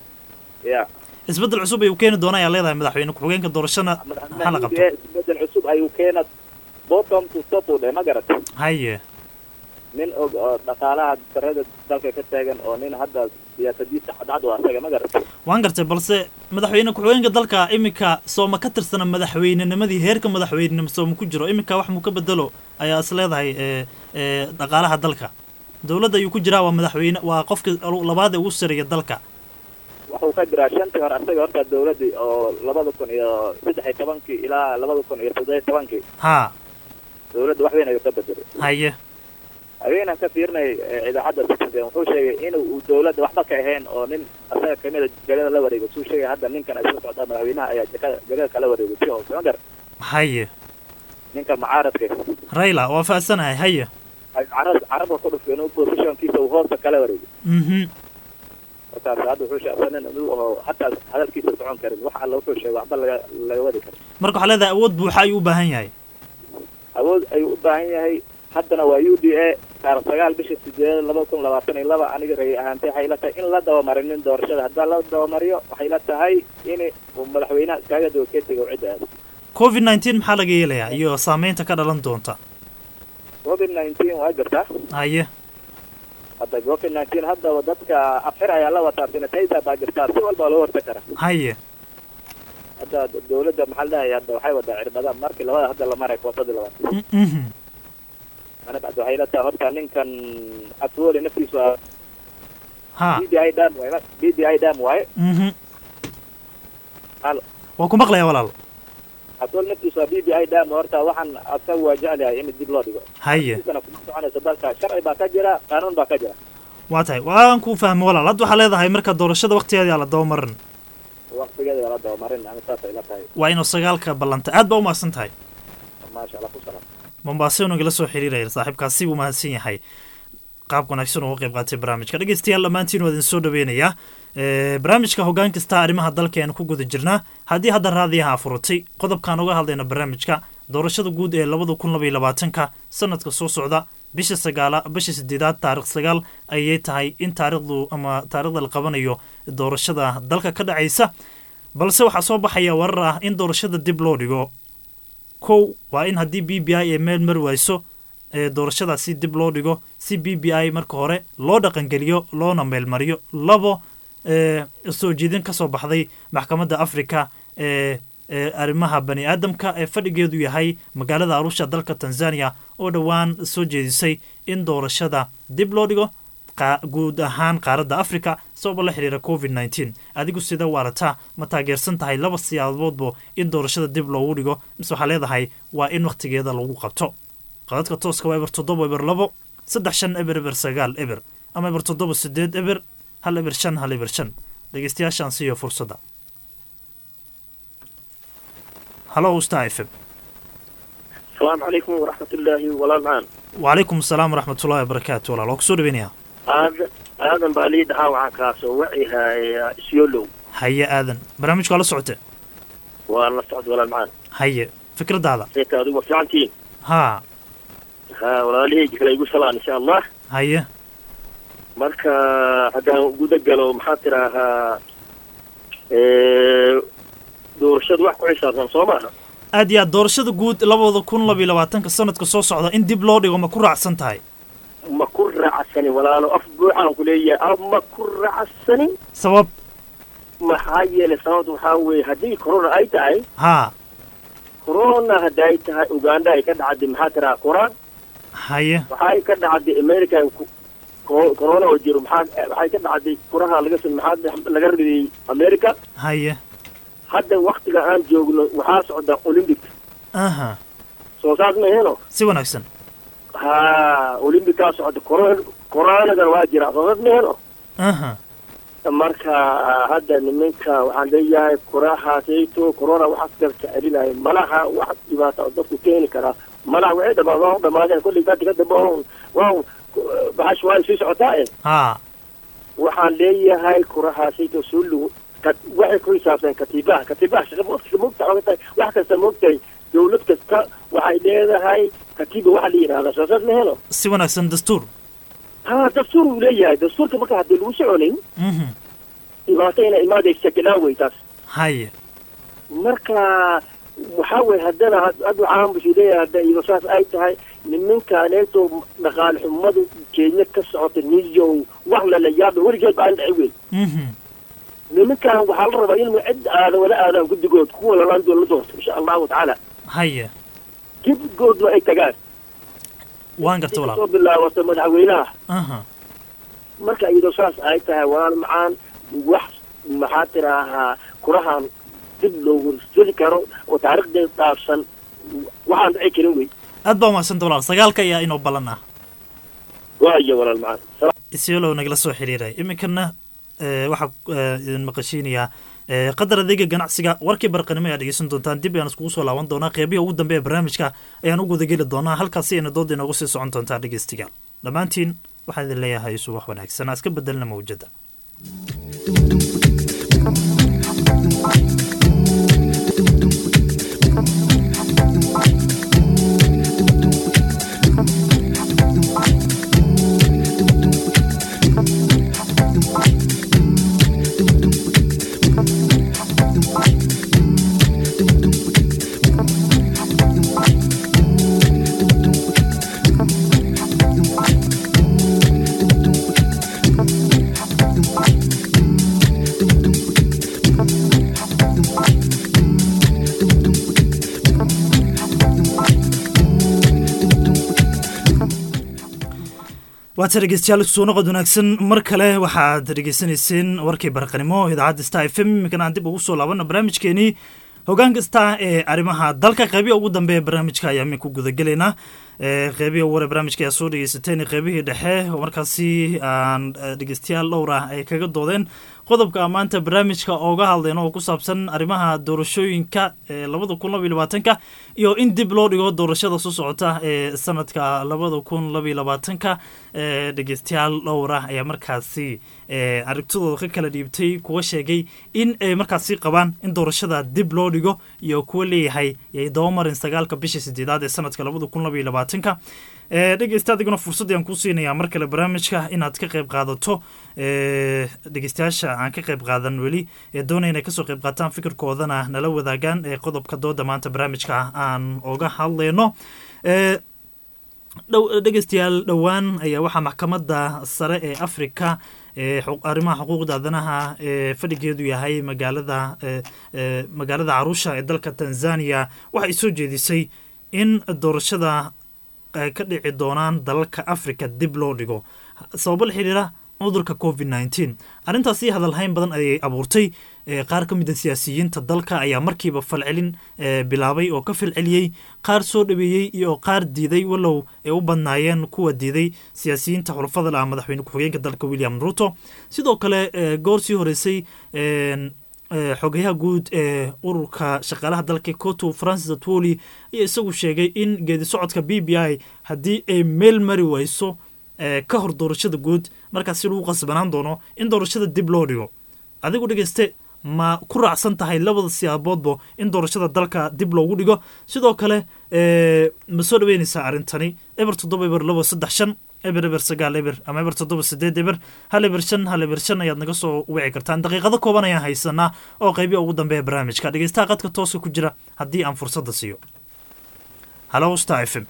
ya isbeddel cusub ayuu keeni doonaa ayaa leedahay madaxweyne ku-xigeenka doorashana ha la u d qabto a isbedel cusub ayuu keena bottom to top u dhe ma garata haye nin og oo dhaqaalaha sarada dalka ka taagan oo nin hadda siyaasadiisa cadcad u asaga ma garata waan gartay balse madaxweyne ku-xigeenka dalka iminka sooma ka tirsana madaxweynenimadii heerka madaxweynenimo sooma ku jiro iminka wax muu ka bedelo ayaa is leedahay ee ee dhaqaalaha dalka dowladda ayuu ku jiraa waa madaxweyne waa qofka labaad ee ugu sareeya dalka wuxuu ka jiraa shantii hore asaga horta dawladii oo labada kun iyo saddex iyo tobankii ilaa labada kun iyo toddoba iyo tobankii haa dawladda wax weyn ayuu ka bedelay haye haweenan ka fiirnay ee idaacadda citizen wuxuu sheegay in uu dawladda waxba ka ahayn oo nin asaga kamida jagada la wareego suu sheegay hadda ninkan ay soo socdaa madaxweynaha ayaa jagada jagada kala wareegay si hoose ma gar haye ninka mucaaradka rayla waa faadsanahay haye ay carab carabka ku dhufay inuu positionkiisa uu hoosta kala wareegay mhm markaas hadda wuxuu sheegay nin inuu oo hataa hadalkiisa socon karin wax alla wuxuu sheegay waxba laga laga wadi karin marka waxaa leedahay awood buuxa ayuu u baahan yahay awood ayuu u baahan yahay haddana waa u d a taarikh sagaal bisha sideedad laba kun labaatan iyo laba aniga ra'yi ahaantay waxay ila tahay in la dabamarinin doorashada haddaa la dabamariyo waxay ila tahay in uu madaxweynaha iskaaga daba keetiga uu cidda aado covid nineteen maxaa laga yeelayaa iyo saameynta ka dhalan doonta covid nineteen waa jirtaa haye hadda covid nineteen hadda dadka afxir ayaa la wataa sanitizer baa jirtaa si walba loo hortag kara haye hadda dawladda maxaa la dhahay hadda waxay wadaa cirbada markii labada hadda la maray kootadii labaad Mhm. aniga hadda waxay la tahay horta ninkan atwoli naftiisu waa ha b d i dam waaye b d i dam waaye Mhm. hal waan ku maqlayaa walaal atwol naftiisu waa b d i dam horta waxaan asaga waa jecel yahay in dib loo dhigo haye Intiisana kuma soconayso dalka sharci baa ka jira qaanuun baa ka jira waa tahay waan ku fahmay walaal hadda waxaa leedahay marka doorashada waqtigeeda la dabamarin waqtigeeda la dabamarin ani saasay la tahay waa inuu sagaalka ballanta aad baa u mahadsan tahay maasha allah ku salaam mombaaso nagala soo xiriiraya saaxiibkaasi wuu mahadsan yahay qaab wanaagsan uga qayb qaatay barnaamijka dhegeystayaal dhammaantiin waa idin soo dhaweynayaa Eh, barnaamijka hoggaan kasta arrimaha dalka ayaan ku guda jirnaa haddii hadda raadiyaha furutay qodobkaan uga hadlayna barnaamijka doorashada guud ee labada kun laba iyo labaatanka sanadka soo socda bisha sagaala bisha sideedaad taarikh sagaal ayay tahay in taarikhdu ama taarikhda la qabanayo doorashada dalka ka dhacaysa balse waxaa soo baxaya warar ah in doorashada dib loo dhigo kow waa in haddii b b i ay meel mari wayso ee doorashadaasi dib loo dhigo si b b i marka hore loo dhaqangeliyo loona meelmariyo labo ee soo jeedin ka soo baxday maxkamadda afrika ee ee arrimaha bani aadamka ee fadhigeedu yahay magaalada arusha dalka tanzania oo dhowaan soo jeedisay in doorashada dib loo dhigo qa- guud ahaan qaaradda afrika sababa la xiriira covid nneteen adigu sida waarataa ma taageersan tahay laba siyaaboodbo in doorashada dib loogu dhigo mise waxaa leedahay waa in wakhtigeeda lagu qabto qadadka tooska waa eber toddoba eber labo saddex shan eber eber sagaal eber ama eber toddoba sideed eber hal eber shan hal eber shan dhegeystayaashaan siiyo fursadda halo star f m asalaamu calaykum waraxmatullaahi walaal macaan wacalaykum asalaam waraxmatullahi wabarakaatu walaal waa kusoo dhaweynayaa aadan aadan baa lii dhahaa waxaan kaasoo wacihaa isyolow haye aadan barnaamijku waa la socotee waa la socda walaal macaan haye fikradaada seeta adigu waa fiicantihiin haa ha walaalihayga kale igu salaan insha allah haye marka haddaan guda galo maxaa tidaahaa doorashadu wax ku xisaabsan soo maaha aad iyo aad doorashada guud labada kun laba iyo labaatanka sanadka soo socda in dib loo dhigo ma ku raacsan tahay ma ku raacsanin walaalo af buuxaan ku leeyahay af ma ku raacsanin sabab maxaa yeelay sababta waxaa weeye haddii corona ay tahay haa corona hadday tahay uganda ay ka dhacday maxaa tiraa quraan haye waxay ka dhacday america ku- co- corona oo jiro maxaa waxay ka dhacday kuraha laga sam- maxaa laga ridiyey america haye hadda waktiga aan joogno waxaa socda olympic aha soo saas maheno si wanaagsan ha olympikaa socda corona coronadan waa jira soo saas maheno aha marka hadda niminka waxaan leeyahay kurahaasayto corona waxaas garka celinaya malaha wax dhibaata oo dadku keeni karaa malaha waxay dhamaa waa u dhamaadeen kolley dadka ka dambe waa waa baxash waa sii socotaa e haa waxaan leeyahay kurahaasayto soo lugu ka- waxay ku xisaabsan katiibaha katiibaha shaqa waqtiga moogta oga tahay wax kasta moogtahay dawlad kasta waxay leedahay katiiba waxa la yidhahdaa soo saas ma helo si wanaagsan dastuur ha dastuur uu leeyahay dastuurka marka haddii lagu soconayn mhm dhibaato inay imaadaysa galaawey taas haye marka waxaa weye haddana had- had waxaan busu leeyahay hadda iyadoo saas ay tahay nimankaaneeto dhaqaale xumadu kenya ka socota niyo wax lala yaaba weligeed ba aan dhaci weyn mhm nimankan waxaa la rabaa in cid aada wala aadaan guddigood kuwa lalaan doon la doorto insha allahu tacaala haye guddigoodna ay tagaan waan garta soo walaal bilaabata madaxweynaha aha marka iyadoo saas ay tahay walaal macaan wax maxaa tiraahaa kurahan dib loogu jeli karo oo taariikhdeed dhaafsan waxaan dhici karin wey aad baa umahadsanta walaal sagaalka ayaa inoo ballan ah waayo walaal macaan isyolow nagala soo xiriiraya iminkana eh, waxaa eh, idin maqashiinayaa eh, qadar adeega ganacsiga warkii barqanimo ayaa dhegeysan doontaan dib ayaan iskugu soo laaban doonaa qeybihi ugu dambe ee barnaamijka ayaan u gudageli doonaa halkaasi ayna dooda inoogu sii socon doontaa dhegeystigaal dhammaantiin waxaan idin leeyahay subax wanaagsan iska bedelna mawjada waata dhegeystayaal soo noqod wanaagsan mar kale waxaad dhegeysanayseen warkii barqanimo idaacadda star f m iminkana aan dib ugu soo laabana barnaamijkeenii hogaan kasta ee arrimaha dalka qeybiya ugu dambeeya barnaamijka ayaa min ku gudagelaynaa qeybiya ugu hore barnaamijka ayaa soo dhegeysateen qeybihii dhexe oo markaasi aan dhegeystayaal dhowr ah ay kaga doodeen qodobka maanta barnaamijka ooga hadlayno oo ku saabsan arrimaha doorashooyinka ee labada kun labaiyo labaatanka iyo in dib loo dhigo doorashada soo socota ee sanadka labada kun labaiyo labaatanka ee dhegeystayaal dhowr ah ayaa markaasi aragtidooda ka kala dhiibtay kuwa sheegay in ay markaasi qabaan in doorashada dib loo dhigo iyo kuwa leeyahay yay dabamarin sagaalka bisha sideedaad ee sanadka labada kun labaiyo labaatanka dhegeysta adiguna fursad aan kuu siinayaa mar kale barnaamijka inaad ka qayb qaadato dhegeystayaasha aan ka qayb qaadan weli ee doonaya inay kasoo qayb qaataan fikirkoodana nala wadaagaan ee qodobka dooda maanta barnaamijka aan oga hadlayno dhegeystayaal dhowaan ayaa waxaa maxkamadda sare ee africa arrimaha xuquuqda aadanaha ee fadhigeedu yahay magaalada magaalada caruusha ee dalka tanzania waxay soo jeedisay in doorashada ka dhici doonaan dalalka africa dib loo dhigo sababo la xiriira cudurka covid nneteen arrintaasi hadalhayn badan ayay abuurtay qaar ka mid a siyaasiyiinta dalka ayaa markiiba falcelin bilaabay oo ka falceliyey qaar soo dhaweeyey iyo qaar diiday walow ay u badnaayeen kuwa diiday siyaasiyiinta xulafada laah madaxweyne ku-xigeenka dalka william ruto sidoo kale goor sii horeysay xogayaha guud ee ururka shaqaalaha dalka coto francis atwoli ayaa isagu sheegay in geedi socodka b b i haddii ay meel mari weyso ka hor doorashada guud markaas si lagu qasbanaan doono in doorashada dib loo dhigo adigu dhegeyste ma ku raacsan tahay labada siyaaboodba in doorashada dalka dib loogu dhigo sidoo kale ma soo dhaweyneysaa arrintani eber toddoba eber labo saddex shan eber eber sagaal eber ama eber toddoba sideed eber hal eber shan hal eber shan ayaad naga soo wici kartaan daqiiqado kooban ayaan haysanaa oo qeybiya ugu dambeeya barnaamijka dhegeystaha qadka tooska ku jira haddii aan fursadda siiyo halo star f m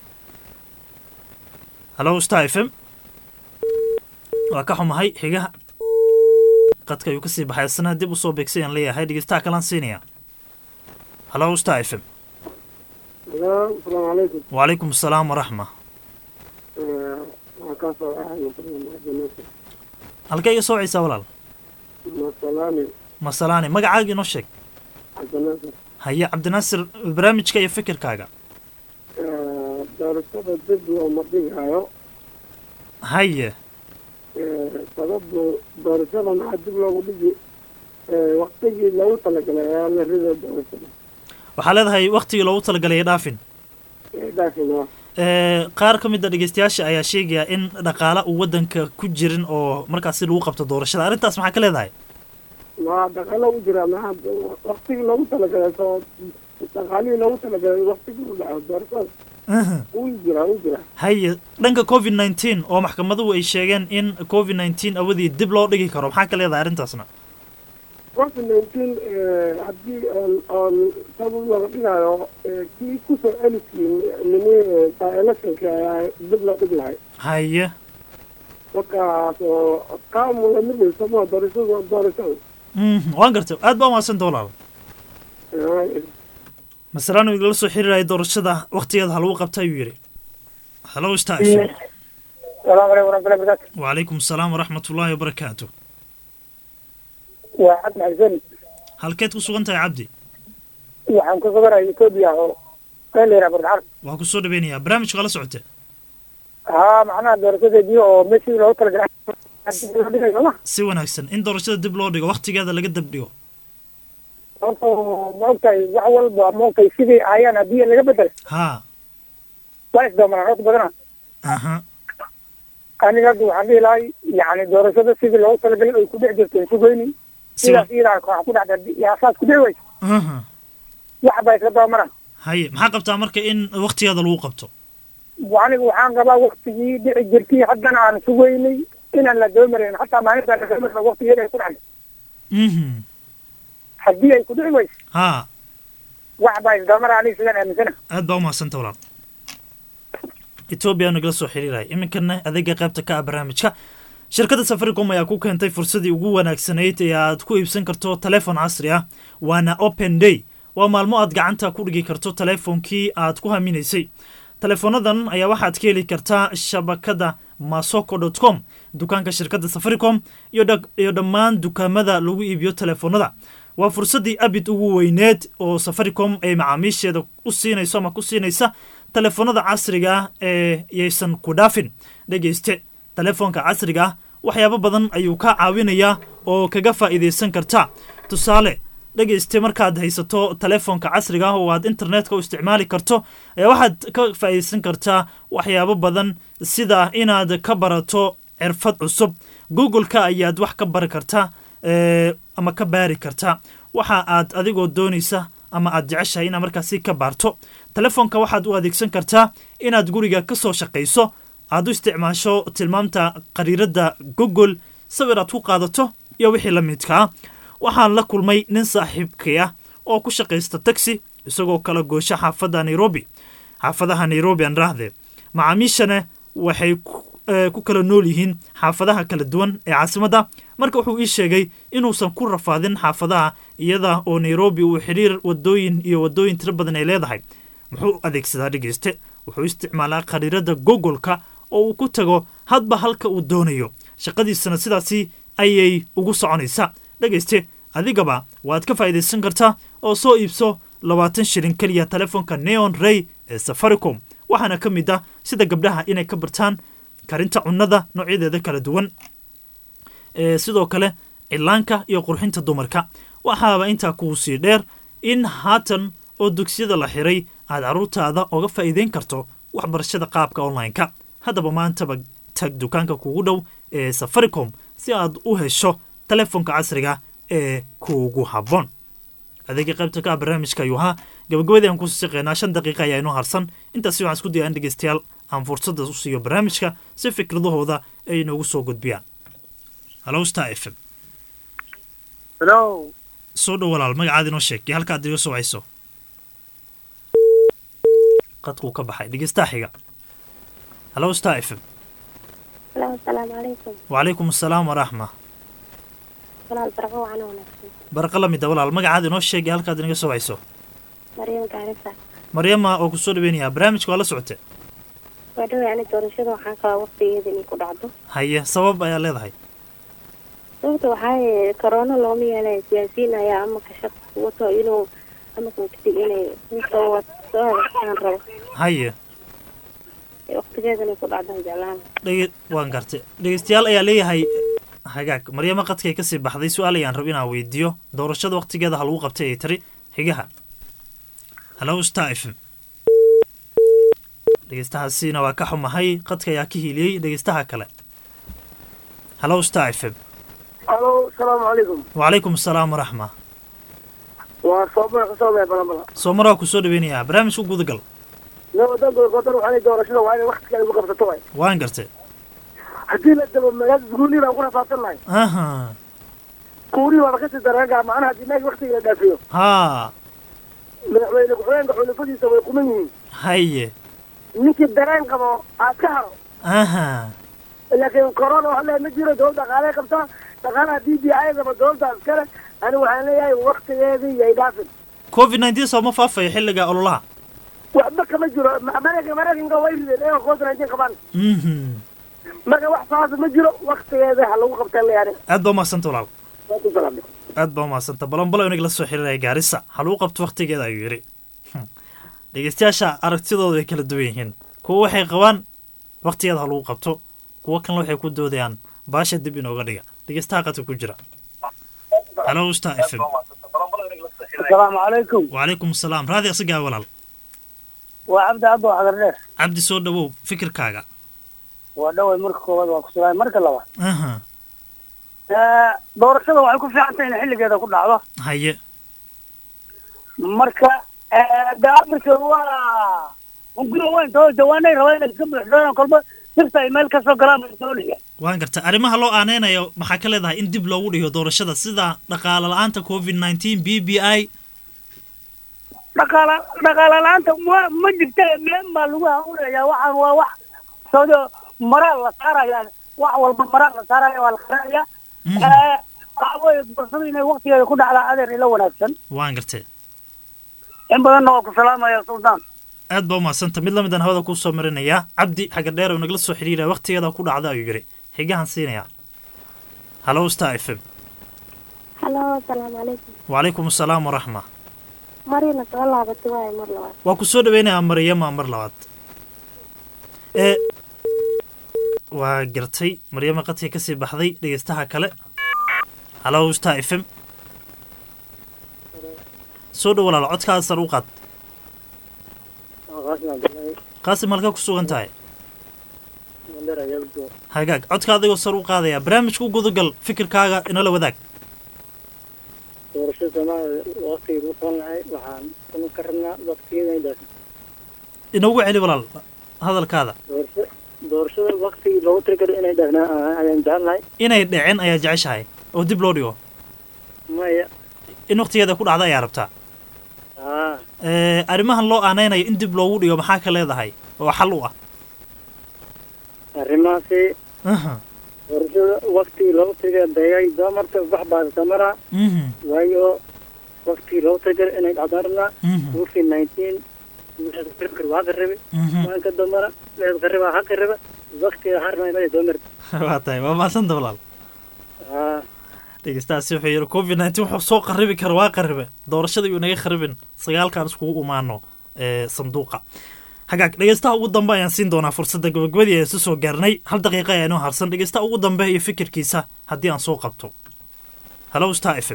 halo star f m waa ka xumahay xigaha qadka ayuu kasii baxay asna dib usoo beegsay aan leeyahay dhegeystaha kalaan siinaya halo star f m asalaamu calaykum wacalaykum asalaam waraxma waxaan kaa soo ahay cabdinaasir halkee iga soocaysaa walaal masalaani masalaani magacaaga inoo sheeg cabdinaasir haye cabdinaasir barnaamijka iyo fikirkaaga doorashada dib looma dhigayo haye sababdu doorashada maxaa dib loogu dhigi waktigii loogu talagalay ayaa la riday doorashada waxaa leedahay waktigii loogu talagalay ee dhaafin dhaafin ah qaar ka mid a dhegeystayaasha ayaa sheegaya in dhaqaale uu waddanka ku jirin oo markaasi lagu qabto doorashada arrintaas maxaa ka leedahay waa dhaqaalo u jira maxaa waktigii loogu talagalay soo dhaqaalihii loogu talagalay waktigii u dhaco doorashada wuu jira wuu jira haye dhanka covid nineteen oo maxkamaduhu ay sheegeen in covid nineteen awadii dib loo dhigi karo maxaa ka leedahay arrintaasna covid nineteen haddii oon sabab laga dhigayo kii kusoo celiskii nini electionka ayaa dib loo dhigi lahay haye markaas oo qaamula midayso ma doorashada doorashada waan gartay aad baa umahadsanta walaal masalaan uu igala soo xiriiraya doorashada waktigeeda ha lagu qabta ayuu yidhi halo star salaamu calaykum waraxmatullahi barakaatu wacalaykum asalaam waraxmat ullaahi wabarakaatu waa cabdi xasan halkeed ku sugan tahay cabdi waxaan ku suganaya etoobiya oo meel la yidhaha bardacad waa ku soo dhaweynayaa barnaamijka waa la socota haa macnaha doorashadeedii oo meeshii loogu talagalay dib loo dhigayo ma si wanaagsan in doorashada dib loo dhigo waktigeeda laga dab dhigo horta ma ogtahay wax walba ma ogtahay sidii ayaan haddii laga bedel ha waa isdoomanaan horta badana aha aniga hadda waxaan dhihi lahay yacni doorashada sidii loogu talagalay ay ku dhex jirteen sugeyni sidaas iyadaa waxaa ku dhacda yaa saas ku dhici weysa aha wax baa isla doomana haye maxaa qabtaa marka in waktigeeda lagu qabto aniga waxaan qabaa waktigii dhici jirtay haddana aan sugeynay inaan la doomarin hataa maalintaa la doomarina waktigeeda ay ku dhacday mhm haddii ay ku dhici weyso ha wax baa isdoomara aniga sidaan aaminsana aad baa umahadsanta walaal etoobiya nagala soo xiriiraya iminkana adeega qaybta ka ah barnaamijka shirkadda safaricom ayaa ku keentay fursadii ugu wanaagsanayd ee aad ku iibsan karto taleefon casri ah waana open day waa maalmo aad gacanta ku dhigi karto taleefonkii aad ku haminaysay taleefonadan ayaa waxaad ka heli kartaa shabakada masoko dot com dukaanka shirkadda safaricom iyo dha- iyo dhammaan dukaamada lagu iibiyo telefoonada waa fursaddii abid ugu weyneed oo safaricom ay macaamiisheeda u siinayso ama ku siinaysa telefoonada casriga ah ee yaysan ku dhaafin dhegeyste telefoonka casriga ah waxyaabo badan ayuu ka caawinayaa oo kaga faa'iidaysan karta tusaale dhegeyste markaad haysato telefoonka casriga ah oo aad internetka u isticmaali karto ayaa waxaad ka faa'iidaysan kartaa waxyaabo badan sida inaad ka barato xirfad cusub google-ka ayaad wax ka bari kartaa ee, ama ka baari kartaa waxa aad adigoo doonaysa ama aad jeceshahay inaad markaasi ka baarto telefoonka waxaad u adeegsan kartaa inaad guriga ka soo shaqayso aad u isticmaasho tilmaamta qariiradda google sawir aad ku qaadato iyo wixii la midka ah waxaan la kulmay nin saaxiibkay ah oo ku shaqaysta taxi isagoo kala goosha xaafadda nairobi xaafadaha nairobi aan raahde macaamiishana waxay ku- eh, ku kala nool yihiin xaafadaha kala duwan ee caasimadda marka wuxuu ii sheegay inuusan ku rafaadin xaafadaha iyada oo nairobi uu xidhiir wadooyin iyo wadooyin tiro badan ay leedahay muxuu adeegsadaa dhegeyste wuxuu isticmaalaa khariirada googolka oo uu ku tago hadba halka uu doonayo shaqadiisana sidaasi ayay ugu soconaysaa dhegeyste adigaba waad ka faa'iidaysan kartaa oo soo iibso labaatan shilin keliya telefoonka neon ray ee safaricom waxaana ka mid ah sida gabdhaha inay ka bartaan karinta cunnada noocyadeeda kala duwan ee sidoo kale cilaanka iyo qurxinta dumarka waxaaba intaa kuu sii dheer in haatan oo dugsiyada la xiray aad carruurtaada oga faa'iideyn karto waxbarashada qaabka online-ka haddaba maantaba tag dukaanka kugu dhow ee safaricom si aad u hesho telefoonka casriga ee kuugu habboon adeega qaybta ka ah barnaamijka ayuu ahaa gabagabadii aan kusii shaqeynaa shan daqiiqa ayaa inoo harsan intaasi waxaan isku dayay in dhegeystayaal aan fursadda u siiyo barnaamijka si fikradahooda ay inoogu soo gudbiyaan halow star f m Hello. soo dhow walaal magacaada inoo sheeg iyo halkaad iga soo hayso qadkuu ka baxay dhegeystaha xiga halow star f m Hello, asalaamu calaykum. wacalaykum asalaam waraxma Walaal barqa waxaan wanaagsan. barqa la mid a walaal magacaada inoo sheeg iyo halkaad inaga soo hayso Maryam Gaarisa. maryama oo kusoo dhaweynayaa barnaamijka waa la socotay Waa dhaw yani doorashada waxaan qabaa waqtigeeda inay ku dhacdo. haye sabab ayaa leedahay Sababta waxaa yeelay corona looma yeelay siyaasiyiin ayaa ama ka shaq wato inuu ama kan kadib inay soo wato aan rabo. haye Waqtigeeda inay ku dhacdo aan jeclaan. dhege waan gartay dhegeystayaal ayaa leeyahay hagaag maryamo qadkay kasii baxday su-aal ayaan rab inaan weydiiyo doorashada waqtigeeda ha lagu qabtay ay tiri xigaha halow star f m dhegeystahaasiina waa ka xumahay qadka ayaa ka hiiliyey dhegeystaha kale halow star f m alo asalaamu calaykum wacalaykum asalaam waraxma waa soomar kasoo balambala soomaraa ku soo dhaweynayaa barnaamijku gudagal wadanka koontar waxaa doorashada waa inay waqtiga ay ugu qabsato waay waan gartay haddii la dabo magaalada isguulii baan ku rafaadsannahay aha kuurii baaba kasii dareengaa macnaha haddii meesha waqtiga la dhaafiyo haa madaxweyne ku-xigeenka xulafadiisa way kuman yihiin haye ninkii dareen qabo aad ka haro aha laakiin corona waxa leeyahay ma jiro dowlad dhaqaaley qabtaa dhaqaalaha d b i daba dowladda iskale ani waxaan leeyahay waqtigeedii yay dhaafin covid nineteen soo ma faafayo xilliga ololaha waxba kama jiro maraykan maraykanka way rideen iyagoo covid nineteen qabaan mhm marka wax saasa ma jiro waqtigeeda ha lagu qabtaan leeyahay aad baa umahadsanta walaal waa ku salaamay aad baa umahadsanta balonbalo inaga la soo xiriiraya gaarisa ha lagu qabto waqtigeeda ayuu yidhi Hmm. dhegeystayaasha aragtidooda way kala duwan yihiin kuwa waxay qabaan waqtigeeda ha lagu qabto kuwa kalena waxay ku doodayaan baasha dib inooga dhiga dhegeystaha qadka ku jira halo star f m asalaamu calaykum wacalaykum asalaam raadi asigaa walaal waa cabdi cabdo xadar dheer cabdi soo dhawow fikirkaaga waa dhaway marka koowaad waa kusugaay marka labaad aha doorashada waxay ku fiican tahay in xilligeeda ku dhacdo haye marka de africa waa hunguri weyn too jawaanay rabaa inay iska buuxdaan kolba sirta ay meel kasoo galaan bay doonaya waan garta arrimaha loo aaneynayo maxaa ka leedahay in dib loogu dhigo doorashada sida dhaqaale la-aanta covid nineteen b b i dhaqaala dhaqaala la-aanta ma ma jirta meen baa lagu hawlayaa waxaan waa wax soodo maraa la saaraya wax walba maraa la saaraya waa la qaraya waxa weeye doorashada inay waqtigeeda ku dhacdaa adeer ila wanaagsan waan gartay in badanna waa ku salaamaya suldaan aad baa umahadsanta mid lamidaan hawada kuu soo marinayaa cabdi xagga dheer oo nagala soo xidhiira wakhtigeeda ku dhacda ayuu yidhi xigahan siinayaa halo star f m halo asalaamu calaykum wacalaykum asalaam waraxma marina soo laabatay waayo mar labaad waa ku soo dhaweynayaa maryama mar labaad ee waa gartay maryama qadka kasii baxday dhegeystaha kale halo star f m soo dhow walaal codkaada sar u qaad qaasim halkaa ku sugan tahay hagaag codka adigoo sar u qaadaya barnaamijka u gudagal fikirkaaga inala wadaag doorashada soomaaliya waqtigii lagu qaban lahay waxaan kuma ka rabnaa waqtigeeda inay dhaafin inoogu celi walaal hadalkaada doorasho doorashada waqtigii loogu talagalay inay dhaafnaa ayaan jecel lahay inay dhicin ayaa jeceshahay oo dib loo dhigo maya in waqtigeeda ku dhacda ayaa rabtaa aa ee arrimahan loo aaneynayo in dib loogu dhigo maxaa ka leedahay oo xal u ah arrimahaasi aha doorashada waqtigii loogu talagalay dayay doomarta wax baadata maraa mhm waayo waqtigii loogu talagalay inay dhacdaan rabnaa Mhm. covid nineteen waa qaribe Mhm. waanka doomara leed qariba ha qariba waqtiga harna inay doomar waa tahay waa mahadsanta walaal aa dhegeystahaasi wuxuu yidhi covid nineteen wuxuu soo qaribi kara waa qaribe doorashada iyuu naga kharibin sagaalkaan iskugu imaano ee sanduuqa hagaag dhegeystaha ugu dambe ayaan siin doonaa fursadda gabagabadii ayaan isu soo gaarnay hal daqiiqa ayaa inoo harsan dhegeystaha ugu dambe iyo fikirkiisa haddii aan soo qabto halo star f m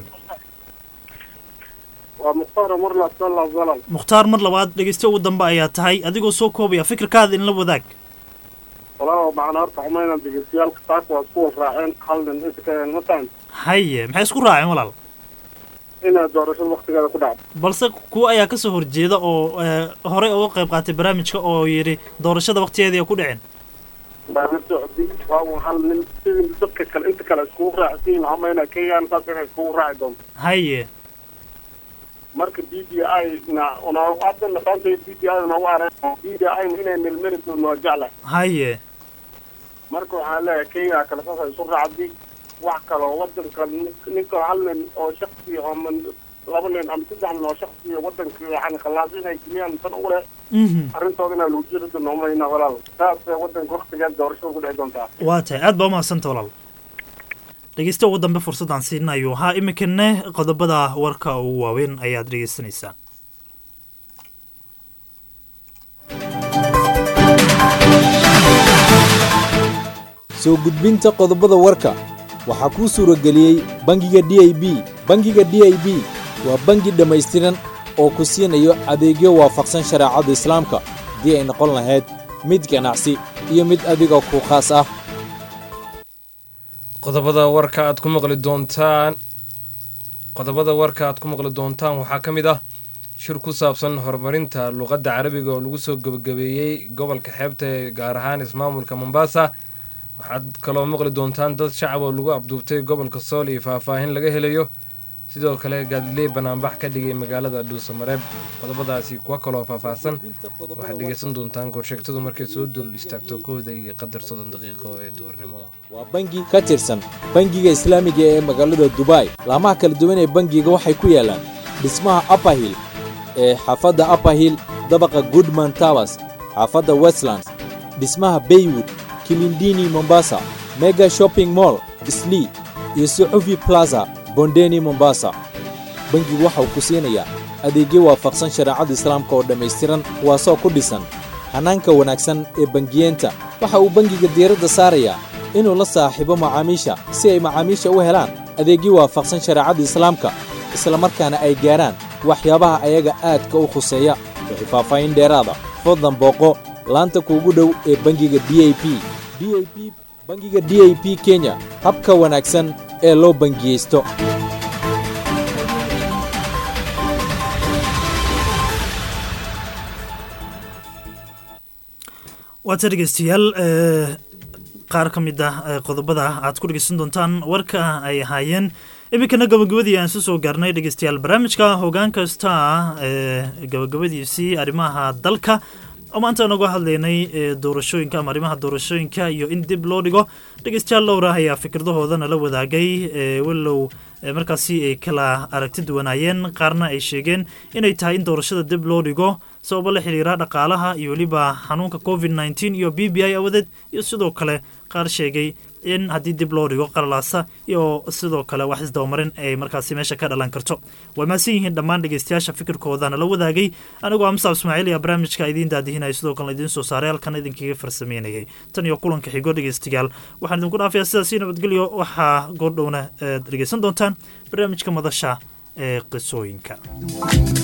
waa mukhtaar marla sala zalam mukhtaar mar labaad dhegeysta ugu dambe ayaa tahay adigoo soo koobaya fikirkaada in la wadaag walaalow macna horta xumayna degeystayaalka saaka waa isku raaceen hal nin inta ka mataan haye maxay isku raaceen walaal inay doorashada waqtigeeda ku dhacdo balse kuwa ayaa kasoo horjeeda oo ee, horey uga qayb qaatay barnaamijka oo yidhi doorashada waqtigeedii ku dhicin baa la socdi waa un hal nin sidii dadka kale inta kale iskugu raacsiin xumayna kenyaan saas inay iskugu raaci doonto haye marka d d i na una hadda naqaanta d d i na waa d d i inay melmeli doono waa jecla haye marka waxaan leeyahay kenya kale saasa isu raacdi wax kaloo wadanka nin- ninka hal nin oo shaksi ama laba nin ama saddex nin oo shaksi wadanka yani khalaas inay geliyaan tan u leh mhm arrintooda inaa lagu jiri doono umayna walaal saasay wadanka waqtigeed doorashada ku dhici doontaa waa tahay aad baa umahadsanta walaal dhegeysta ugu dambe fursaddaan siinayo haa iminkane qodobada warka ugu waaweyn ayaad dhegeysanaysaa soo gudbinta qodobada warka waxaa kuu suurageliyey bangiga d i b bangiga d i b waa bangi dhammaystiran oo ku siinayo adeegyo waafaqsan shareecada islaamka haddii ay noqon lahayd mid ganacsi iyo mid adiga ku khaas ah qodobada warka aad ku maqli doontaan qodobada warka aad ku maqli doontaan waxaa ka mid ah shir ku saabsan horumarinta luqadda carabiga oo lagu soo gebagabeeyey gobolka xeebta ee gaar ahaan ismaamulka mombasa waxaad kaloo maqli doontaan dad shacab oo lagu abduubtay gobolka sool iyo faahfaahin laga helayo sidoo kale gaadiley banaanbax ka dhigay magaalada dhuusamareeb qodobadaasi kuwa kaloo faahfaahsan waxaad dhegeysan doontaan korsheegtadu markay soo dul istaagto kooda iyo qadar soddon daqiiqo ee duurnimo waa bangi ka tirsan bangiga islaamiga ee magaalada dubai laamaha kala duwan ee bangiga waxay ku yaalaan dhismaha upperhill ee xaafadda upperhill dabaqa goodman towers xaafadda westlands dhismaha baywood kilindini mombasa mega shopping mall islii iyo suxufi plaza bondeni mombasa bangigu waxa uu ku siinayaa adeegyo waafaqsan shareecada islaamka oo dhammaystiran kuwaasoo ku dhisan hanaanka wanaagsan ee bangiyeenta waxa uu bangiga diiradda saarayaa inuu la saaxiibo macaamiisha si ay macaamiisha u helaan adeegyo waafaqsan shareecada islaamka isla markaana ay gaarhaan waxyaabaha ayaga aadka u khuseeya wixii faahfaahin dheeraada fadlan booqo laanta kuugu dhow ee bangiga d i p d i p bangiga d i p kenya habka wanaagsan ee loo bangiyeysto waata dhegeystayaal ee, qaar ka mid ah ee, qodobada aad ku dhegeysan doontaan warka ay ahaayeen iminkana gabagabadii aan isu soo gaarnay dhegeystayaal barnaamijka hoggaan kasta ee gabagabadiisii arrimaha dalka oo maanta aan uga hadlaynay ee, doorashooyinka ama arrimaha doorashooyinka iyo in dib loo dhigo dhegeystayaal dhowra ayaa fikradahoodana la wadaagay ee, walow ee markaasi ay kala aragti duwanaayeen qaarna ay sheegeen inay tahay in doorashada dib loo dhigo sababo la xiriira dhaqaalaha iyo weliba xanuunka covid nneteen iyo b b i awadeed iyo sidoo kale qaar sheegay in haddii dib loo dhigo qalalaasa iyo sidoo kale wax isdabamarin ay markaasi meesha ka dhalan karto way maasan yihiin dhammaan dhegeystayaasha fikirkoodana la wadaagay anigoo amsaab ismaaciil iyo barnaamijka idiin daadihinaya sidoo kalena idiin soo saaray halkan idinkaga farsameynayay tan iyo kulanka xigo dhegeystayaal waxaan idinku dhaafayaa sidaasi nabadgelyo waxaa goordhowna eed dhegeysan doontaan barnaamijka madasha ee qisooyinka